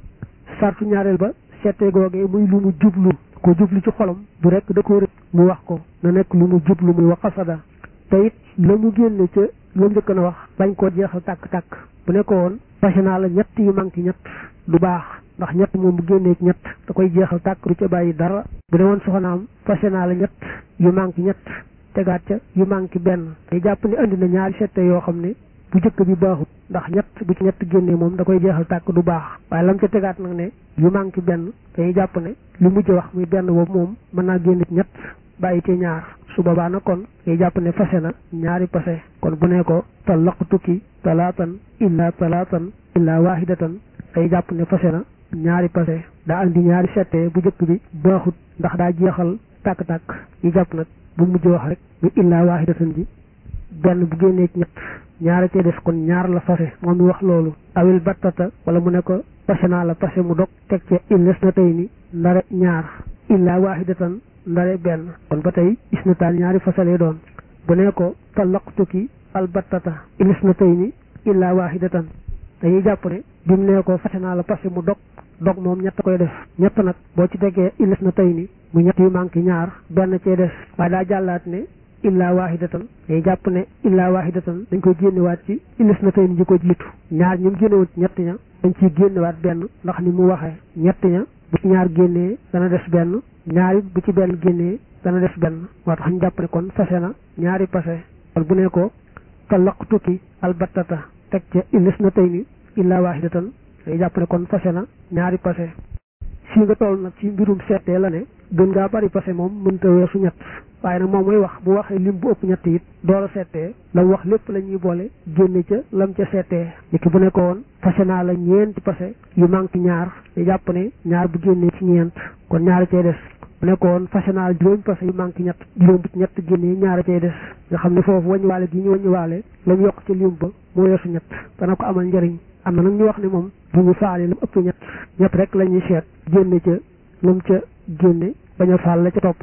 sartu ñaareel ba seete googee muy lu mu jublu ko jublu ci xolam du rek da ko rek mu wax ko na nekk lu mu jublu muy wax xasada te it la mu génne ca la njëkk na wax bañ koo jeexal tàkk-tàkk bu ne ko woon fase naa la ñett yu manqué ñett du baax ndax ñett moom bu génnee ci ñett da koy jeexal tàkk du ca bàyyi dara bu ne woon soxnaam fase naa la ñett yu manqué ñett tegaat ca yu manqué benn day jàpp ni andi na ñaari sette yoo xam ne bu jëkk bi baaxut ndax ñett bu ci ñett génnee moom da koy jeexal tàkk du baax waaye lam ca tegaat nag ne yu manqué benn dañuy jàpp ne li mujj wax muy benn boobu moom mën naa génn ci ñett bàyyi ci ñaar su boobaa nag kon day jàpp ne fase na ñaari pase kon bu ne ko talaqtuki talaatan illa talaatan illa wahidatan day jàpp ne fase na ñaari pase daa andi ñaari sette bu jëkk bi baaxut ndax daa jeexal tàkk-tàkk yi jàpp nag bu mujj wax rek muy illa wahidatan ji benn bu génnee ci ñett ñaara cee des kon ñaar la fase moom mi wax loolu awil battata wala mu ne ko fase naa la fase mu dog teg ca illes na tey ni ndare ñaar illa wahidatan ndare benn kon ba tey is na taan ñaari fasalee doon bu ne ko talaqtuki al battata illes na tey ni illa wahidatan dañuy jàpp ne bi mu ne ko fase naa la fase mu dog dog moom ñett koy def ñett nag boo ci tegee illes na tey ni mu ñett yu manqué ñaar benn cee des waaye daa jàllaat ne illa wahidatan day jàpp ne illa wahidatan dañ koy génnewaat ci illis na tey ni ji ko jiitu ñaar ñi mu génnewoon ci ñett ña dañ ciy génnewaat benn ndax ni mu waxee ñett ña bu ci ñaar génnee dana des benn ñaari bu ci benn génnee dana des benn moo tax ñu jàpp ne kon fase na ñaari pase kon bu ne ko talaqtuki albattata teg ca illis na tey ni illa wahidatan day jàpp ne kon fase na ñaari pase fii nga toll nag ci mbirum seetee la ne gën ngaa bari pase moom mënta weesu ñett waaye nag moom mooy wax bu waxee lim bu ëpp ñett it door a seetee la wax lépp la ñuy boole génne ca lam ca seetee niki bu ne ko woon fase naa la ñeenti pase yu manqué ñaar ñu jàpp ne ñaar bu génnee ci ñeent kon ñaari cay des bu ne ko woon fase naa la juróomi pase yu manqué ñett juróom bu ci ñett génnee ñaari cay des nga xam ne foofu wàññiwaale gi ñu wàññiwaale la ñu yokk ca lim ba moo weesu ñett dana ko amal njëriñ am na nag ñu wax ne moom bu ñu faale lu ëpp ñett ñett rek la ñuy seet génne ca lu mu ca génne bañ a faal la ca topp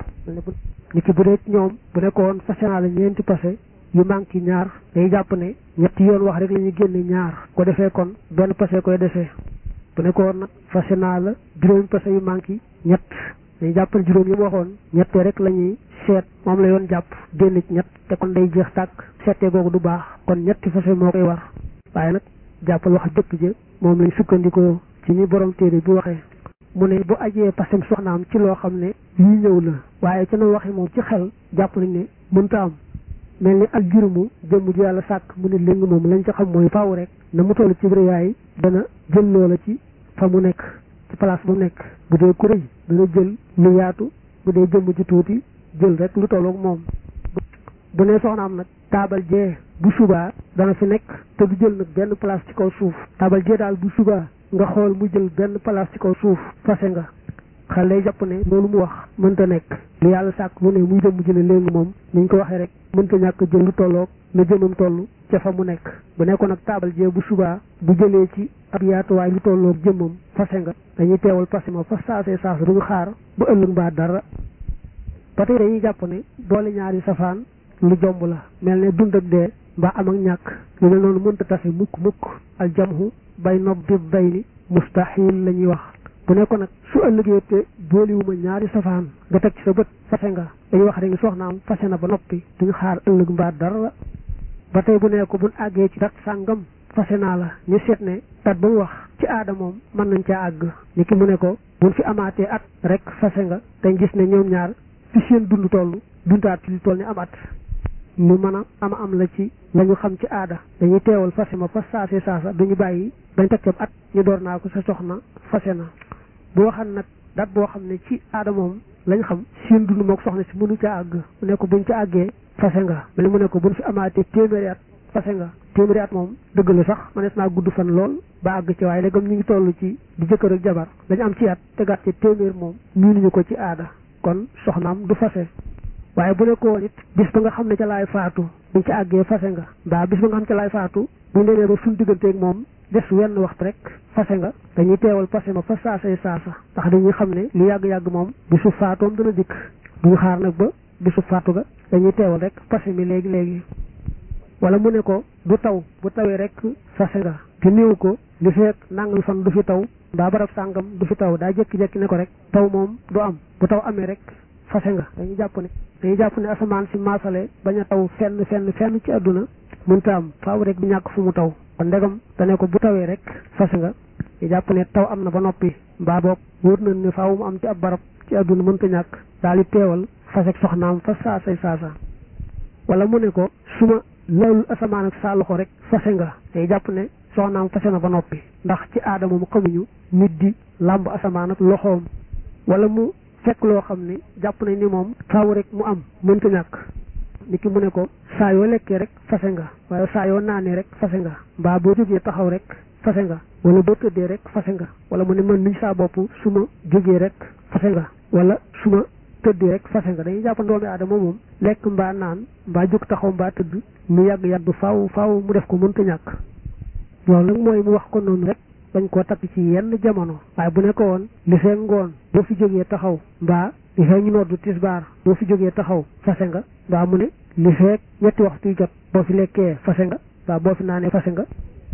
ni ki bu dee ñoom bu nekkoon fase naa la ñeenti pase yu manqué ñaar day jàpp ne ñetti yoon wax rek la ñuy génne ñaar ko defee kon benn pase koy defee bu nekkoon nag fase naa la juróomi pase yu manqué ñett day jàpp ne juróom yi mu waxoon ñettee rek la ñuy seet moom la yoon jàpp génn ci ñett te kon day jeex tàkk seetee googu du baax kon ñetti fase moo koy war waaye nag jàppal wax dëkk ja moom lañ sukkandikoo ci ni borom téere bi waxee mu ne bu ajee pasem soxnaam ci loo xam ne lii ñëw la waaye ca na waxe moom ci xel jàpp nañ ne mënta am mel ni ak jurumu jëmm ji yàlla sàkk mu ne léegi moom lañ ca xam mooy faaw rek na mu toll ci yaay dana jël loola ci fa mu nekk ci place bu nekk bu dee ku rëy dana jël lu yaatu bu dee jëmm ji tuuti jël rek lu tolloog moom bu ne soxnaam nag taabal jee bu subaa dana fi nekk te du jël nag benn place ci kaw suuf taabal jee daal bu subaa nga xool mu jël benn place ci kaw suuf fase nga xel lay jàpp ne loolu mu wax mënta nekk lu yàlla sàkk mu ne muy jëm jële léegi moom ni ñu ko waxee rek mënta ñàkk jël lu tolloog na jëmam toll ca fa mu nekk bu nekkoon nag taabal jee bu subaa bu jëlee ci ab yaatuwaay lu tolloog jëmmam fase nga dañuy teewal fase ma fa saasee saas duñu xaar ba ëllëg mbaa dara ba tey dañuy jàpp ne boole ñaari safaan lu jomb la mel ne dund ak dee mbaa am ak ñàkk lu mel noonu mënta tase mukk mukk al jamhu bay nob di bay ni mustahil la ñuy wax bu ne ko nag su ëllëgee te booliwuma ñaari safaan nga teg ci sa bët fase nga dañuy wax rek ni soxnaam fase na ba noppi duñu xaar ëllëg mbaa dara ba tey bu ne ko buñ àggee ci dat sàngam fase naa la ñu seet ne dat ba mu wax ci aada moom mën nañ caa àgg ni ki mu ne ko buñ fi amaatee at rek fase nga dañ gis ne ñoom ñaar fi seen dund toll dundaat ci lu toll ni am at lu mën a am am la ci la ñu xam ci aada dañuy teewal fase ma fa saase saasa duñu bàyyi dañ teg ca at ñu door naa ko sa soxna fase na bu waxan nag dat boo xam ne ci aada moom lañ xam seen dund mook soxna si mënu ca àgg mu ne ko buñ ca àggee fase nga mel mu ne ko buñ fi amaatee téeméeri at fase nga téeméeri at moom dëgg la sax mënees naa gudd fan lool ba àgg ci waaye léegam ñu ngi toll ci di jëkkër ak jabar dañu am ci at tegaat ci téeméer moom miinuñu ko ci aada kon soxnaam du fase waaye bu ne ko woon it bis ba nga xam ne ca laay faatu buñ ci àggee fase nga mbaa bis ba nga xam ne ca laay faatu buñ demee ba suñ digganteeg moom des wenn waxtu rek fase nga dañuy teewal fase ma fa saasay saasa ndax dañuy xam ne lu yàgg-yàgg moom bisu faatoom dana dikk duñu xaar nag ba bisu faatu ga dañuy teewal rek fase mi léegi léegi wala mu ne ko du taw bu tawee rek fase nga te néew ko li fekk nangam fan du fi taw mbaa barab sàngam du fi taw daa jékki-jékki ne ko rek taw moom du am bu taw amee rek fase nga dañuy jàpp ne dañuy jàpp ne asamaan si maasale bañ a taw fenn fenn fenn ci àdduna mënta am faaw rek du ñàkk fu mu taw kon ndegam dane ko bu tawee rek fase nga ñu jàpp ne taw am na ba noppi mbaa boog wóor nañ ne faaw mu am ci ab barab ci àdduna mënta ñàkk daal di teewal fase ak soxnaam fa saasay saasa wala mu ne ko su ma laalul asamaan ak saa loxo rek fase nga day jàpp ne soxnaam fase na ba noppi ndax ci aada moom xamuñu nit di làmb asamaan ak loxoom wala mu fekk loo xam ne jàpp nañ ni moom faaw rek mu am mënta ñàkk nit ki mu ne ko saa yoo lekkee rek fase nga waaye saa yoo naanee rek fase nga mbaa boo jógee taxaw rek fase nga wala boo tëddee rek fase nga wala mu ne man niñ saa bopp su ma jógee rek fase nga wala su ma tëddee rek fase nga dañuy jàpp doomi aadama moom lekk mbaa naan mbaa jóg taxaw mbaa tëdd mu yàgg-yàgg faaw faaw mu def ko mënta ñàkk loolu nag mooy mu wax ko noonu rek bañ koo takk ci yenn jamono waaye bu ne ko woon li fee ngoon boo fi jógee taxaw mbaa li fee ñu noddu tisbaar boo fi jógee taxaw fase nga mbaa mu ne li fee ñetti waxtu jot boo fi lekkee fase nga mbaa boo fi naanee fase nga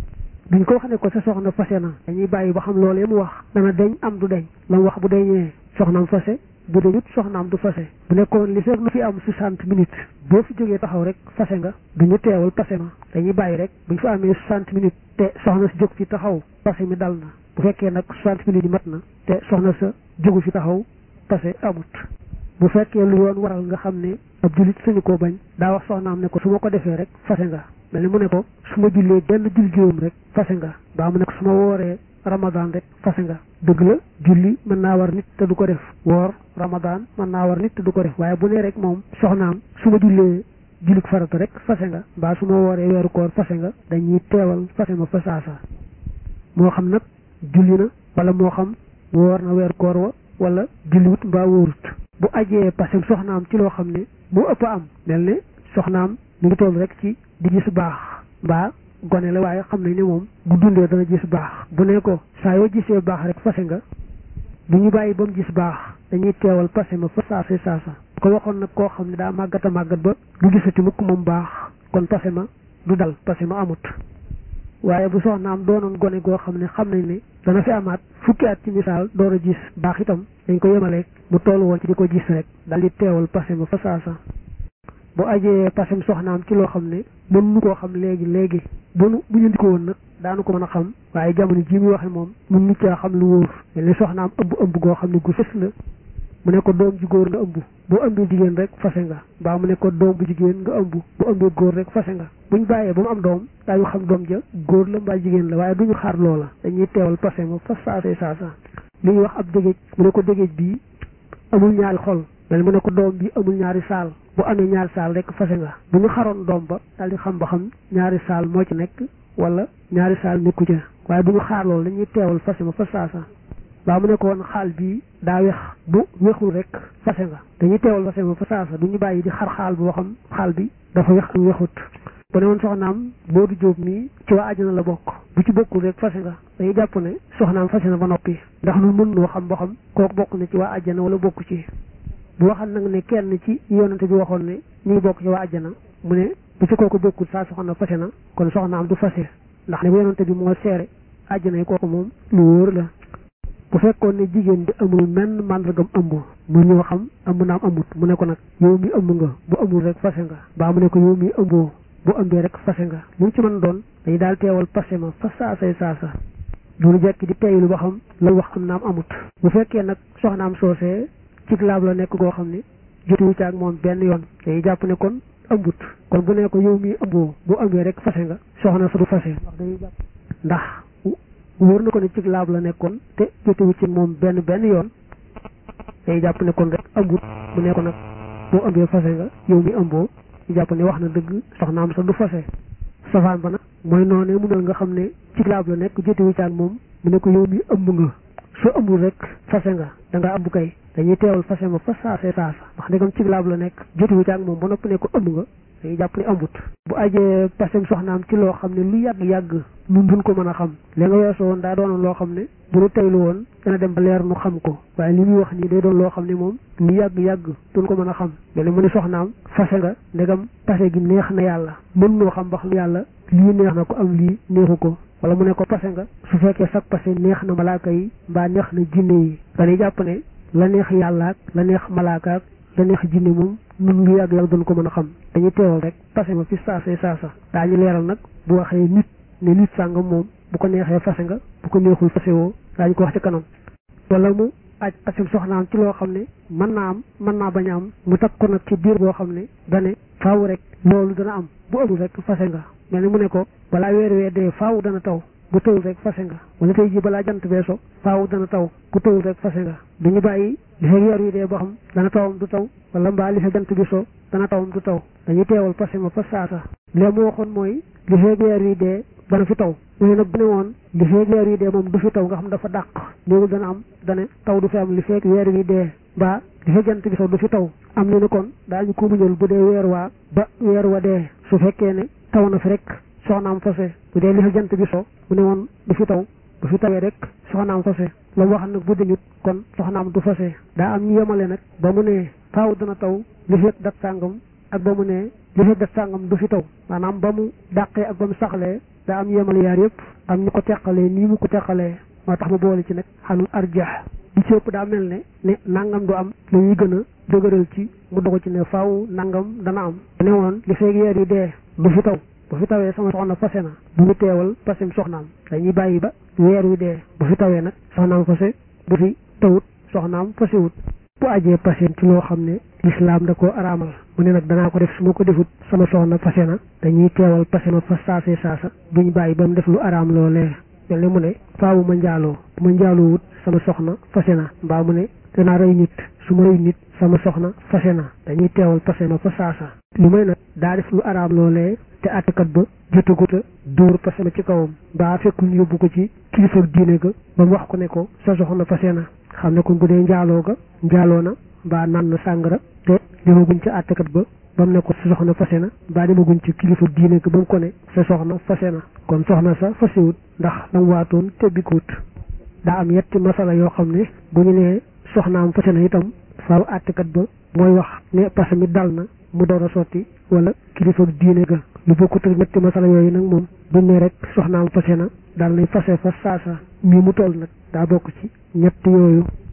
duñ ko wax ne ko sa soxna fase na dañuy bàyyi ba xam loolee mu wax dana deñ am du deñ la mu wax bu deñee soxnaam fase bu deñut soxnaam du fase bu nekkoon li fekk lu fi am soixante minutes boo fi jógee taxaw rek fase nga duñu teewal fase ma dañuy bàyyi rek buñ fa amee soixante minutes te soxna si jóg fi taxaw fase mi dal na bu fekkee nag soixante minutes yi mat na te soxna sa jógu fi taxaw fase amut bu fekkee lu yoon waral nga xam ne ab jullit sañu koo bañ daa wax soxnaam ne ko su ma ko defee rek fase nga mel ni mu ne ko su ma jullee benn jul juróom rek fase nga baa mu ne ko su ma wooree ramadan rek fase nga dëgg la julli mën naa war nit te du ko def woor ramadan mën naa war nit te du ko def waaye bu nee rek moom soxnaam su ma jullee jullit farata rek fase nga mbaa su ma wooree weeru koor fase nga dañuy teewal fase ma fa saasa moo xam nag julli na wala moo xam woor na weeru koor wa wala julliwut mbaa wóorut bu ajee pasem soxnaam ci loo xam ne moo ëpp am mel ne soxnaam mi ngi toll rek ci di gis baax mbaa gone la waaye xam nañ ne moom bu dundee dana gis baax bu ne ko saa yoo gisee baax rek fase nga bu ñu bàyyi ba mu gis baax dañuy teewal pase ma fa saasa saasa ko waxoon nag koo xam ne daa màggat a màggat ba du gisati mukk moom baax kon pase ma du dal pase ma amut waaye bu soxnaam doonoon gone goo xam ne xam nañ ne dana fi amaat fukki at ci misaal door a gis baax itam dañ ko yemaleeg mu toll woon ci di ko gis rek dal di teewal pase ma fa saasa bu ajee pasem soxnaam ci loo xam ne mën nu koo xam léegi léegi bu nu bu ñu ndiko woon nag daanu ko mën a xam waaye jamono ji muy waxe moom mun nu caa xam lu wóor mel ni soxnaam ëmb ëmb goo xam ne gu fës la mu ne ko doom ji góor nga ëmb boo ëmbee jigéen rek fase nga mbaa mu ne ko doom bu jigéen nga ëmb bu ëmbee góor rek fase nga buñ bàyyee ba mu am doom daañu xam doom ja góor la mbaa jigéen la waaye duñu xaar loola dañuy teewal pase ma fa saasay saasa li ñuy wax ab dégéej mu ne ko dégéej bii amul ñaari xol mel mu ne ko doom bi amul ñaari saal bu amee ñaari saal rek fase nga bu ñu xaroon doom ba daal di xam ba xam ñaari saal moo ci nekk wala ñaari saal nekku ca waaye bu ñu xaar loolu dañuy teewal fase ma fa saasa baa mu ne ko woon xaal bii daa wex bu wexul rek fase nga dañuy teewal fase ma fa saasa du ñu bàyyi di xar xaal boo xam xaal bi dafa wex ak wexut bu ne woon soxnaam boo du jóob nii ci waa àjjana la bokk bu ci bokkul rek fase nga dañuy jàpp ne soxnaam fase na ba noppi ndax nu mën noo xam ba xam kooku bokk na ci waa àjjana wala bokku ci bu waxal nag ne kenn ci yonante bi waxoon ne ñu ngi bokk ci waa àjjana mu ne bu ci kooku bokkul saa soxna fase na kon soxnaam du fase ndax ne yonante bi moo seere àjjana yi kooku moom lu wóor la bu fekkoon ne jigéen di amul menn màndargam ëmb mu ñëw xam ëmb naam amut mu ne ko nag yow mi ëmb nga bu amul rek fase nga baa mu ne ko yow mi ëmboo bu ëmbee rek fase nga lu ci mën doon dañu daal teewal passé ma fa saasay saasa loolu jekki di teylu ba xam la wax am naam amut bu fekkee nag soxnaam soosee ci laab la nekk goo xam ne jotuwu ci ak moom benn yoon dañuy jàpp ne kon ëmbut kon bu ne ko yow mi ëmboo bu ëmbee rek fase nga soxna sa du fase ndax dañuy jàpp ndax wóor na ko ne ci laab la nekkoon te jotuwu ci moom benn benn yoon dañuy jàpp ne kon rek ëmbut mu ne ko nag boo ëmbee fase nga yow mi ëmboo ñu jàpp ne wax na dëgg soxnaam sa du fase safaan ba nag mooy noonee mu mel nga xam ne ci laab la nekk jotewu ci ak moom mu ne ko yow mi ëmb nga soo ëmbul rek fase nga da nga ëmb kay dañuy teewal fase ma fa saase saasa ndax ndegam ci laab la nekk jotewu ci ak moom ba noppi ne ko ëmb nga dañuy jàpp ne ëmbut bu ajee pasem soxnaam ci loo xam ne lu yàgg-yàgg nun duñ ko mën a xam li nga weesoo woon daa doonoon loo xam ne bu nu teylu woon dana dem ba leer nu xam ko waaye li muy wax nii day doon loo xam ne moom lu yàgg-yàgg duñ ko mën a xam mel ni mu ne soxnaam fase nga ndegam pase gi neex na yàlla mën noo xam ba xam yàlla lii neex na ko am lii neexu ko wala mu ne ko pase nga su fekkee sax pase neex na malaaka yi mbaa neex na jinne yi dañuy jàpp ne la neex yàlla ak la neex malaaka ak la neex jinne moom nun lu yàgg yàgg duñ ko mën a xam dañuy teewal rek pase ma fi saasee saasa daañu leeral nag bu waxee nit ne nit sàngam moom bu ko neexee fase nga bu ko neexul fase woo daañu ko wax ci kanam wala mu aj pasem soxnaam ci loo xam ne mën naa am mën naa bañ a am mu takk ko nag ci biir boo xam ne dane faaw rek loolu dana am bu amul rek fase nga mel ni mu ne ko balaa weer wee dee faaw dana taw bu tawul rek fase nga wala tey ji balaa jant bee so faaw dana taw bu tawul rek fase nga duñu bàyyi li fekk weer wi dee boo xam dana tawam du taw wala mbaa li fekk jant bi so dana tawam du taw dañuy teewal fase ma fa saasa lee mu waxoon mooy li fekk weer wi dee dana fi taw léegi nag bu ne woon li feeg weer wi dee moom du fi taw nga xam dafa dàq léegi dana am dane taw du fi am li feeg weer wi dee mbaa li feeg jant bi so du fi taw am ñu ne kon daañu ko muñal bu dee weer waa ba weer wa dee su fekkee ne taw na fi rek soxnaam fase bu dee li feeg jant bi so bu ne woon du fi taw du fi tawee rek soxnaam fase la mu wax nag bu dañut kon soxnaam du fase daa am ñu yemale nag ba mu ne faaw dana taw li feeg dat sàngam ak ba mu ne li feeg dat sàngam du fi taw maanaam ba mu dàqee ak ba mu saxlee daa am yemal yaar yëpp am ñu ko teqalee nii mu ko teqalee moo tax mu boole ci nag xalul arjax li ci ëpp daa mel ne ne nangam du am la ñuy gën a dëgëral ci mu dogu ci ne faaw nangam dana am ne woon li feeg yeer yi dee du fi taw bu fi tawee sama soxna fase na bu ñu teewal pasem soxnaam dañuy bàyyi ba weer wi dee bu fi tawee nag soxnaam fase bu fi tawut soxnaam fasewut bu ajee pasem ci loo xam ne lislaam da koo araamal mu ne nag danaa ko def su ma ko defut sama soxna fase na dañuy teewal pase ma fa saasee saasa duñ bàyyi ba mu def lu araam loolee mel ni mu ne faawu ma njaaloo bu ma njaaloo wut sama soxna fase na mbaa mu ne danaa rey nit su ma rey nit sama soxna fase na dañuy teewal pase ma fa saasa lu may nag daa def lu araam loolee te àttekat ba jotaguta dóor pase ma ci kawam mbaa fekkul ñu yóbbu ko ci kilifa diine ga ba mu wax ko ne ko sa soxna fase na xam ne kon bu dee njaaloo ga njaaloo na mbaa naan na sàngara te demaguñ ci àttekat ba ba mu ne ko sa soxna fase na mbaa demaguñ ci kilifa diine ga ba mu ko ne sa soxna fase na kon soxna sa fasewut ndax lam waatoon tebbikuwut daa am yetti masala yoo xam ne bu ñu nee soxnaam fase na itam faaw àttekat ba mooy wax ne pase mi dal na mu door a sotti wala kilifa diine ga lu bokkut ak ñetti masala yooyu nag moom buñ ne rek soxnaam fase na daal nañ fase fa saasa mii mu toll nag daa bokk ci ñett yooyu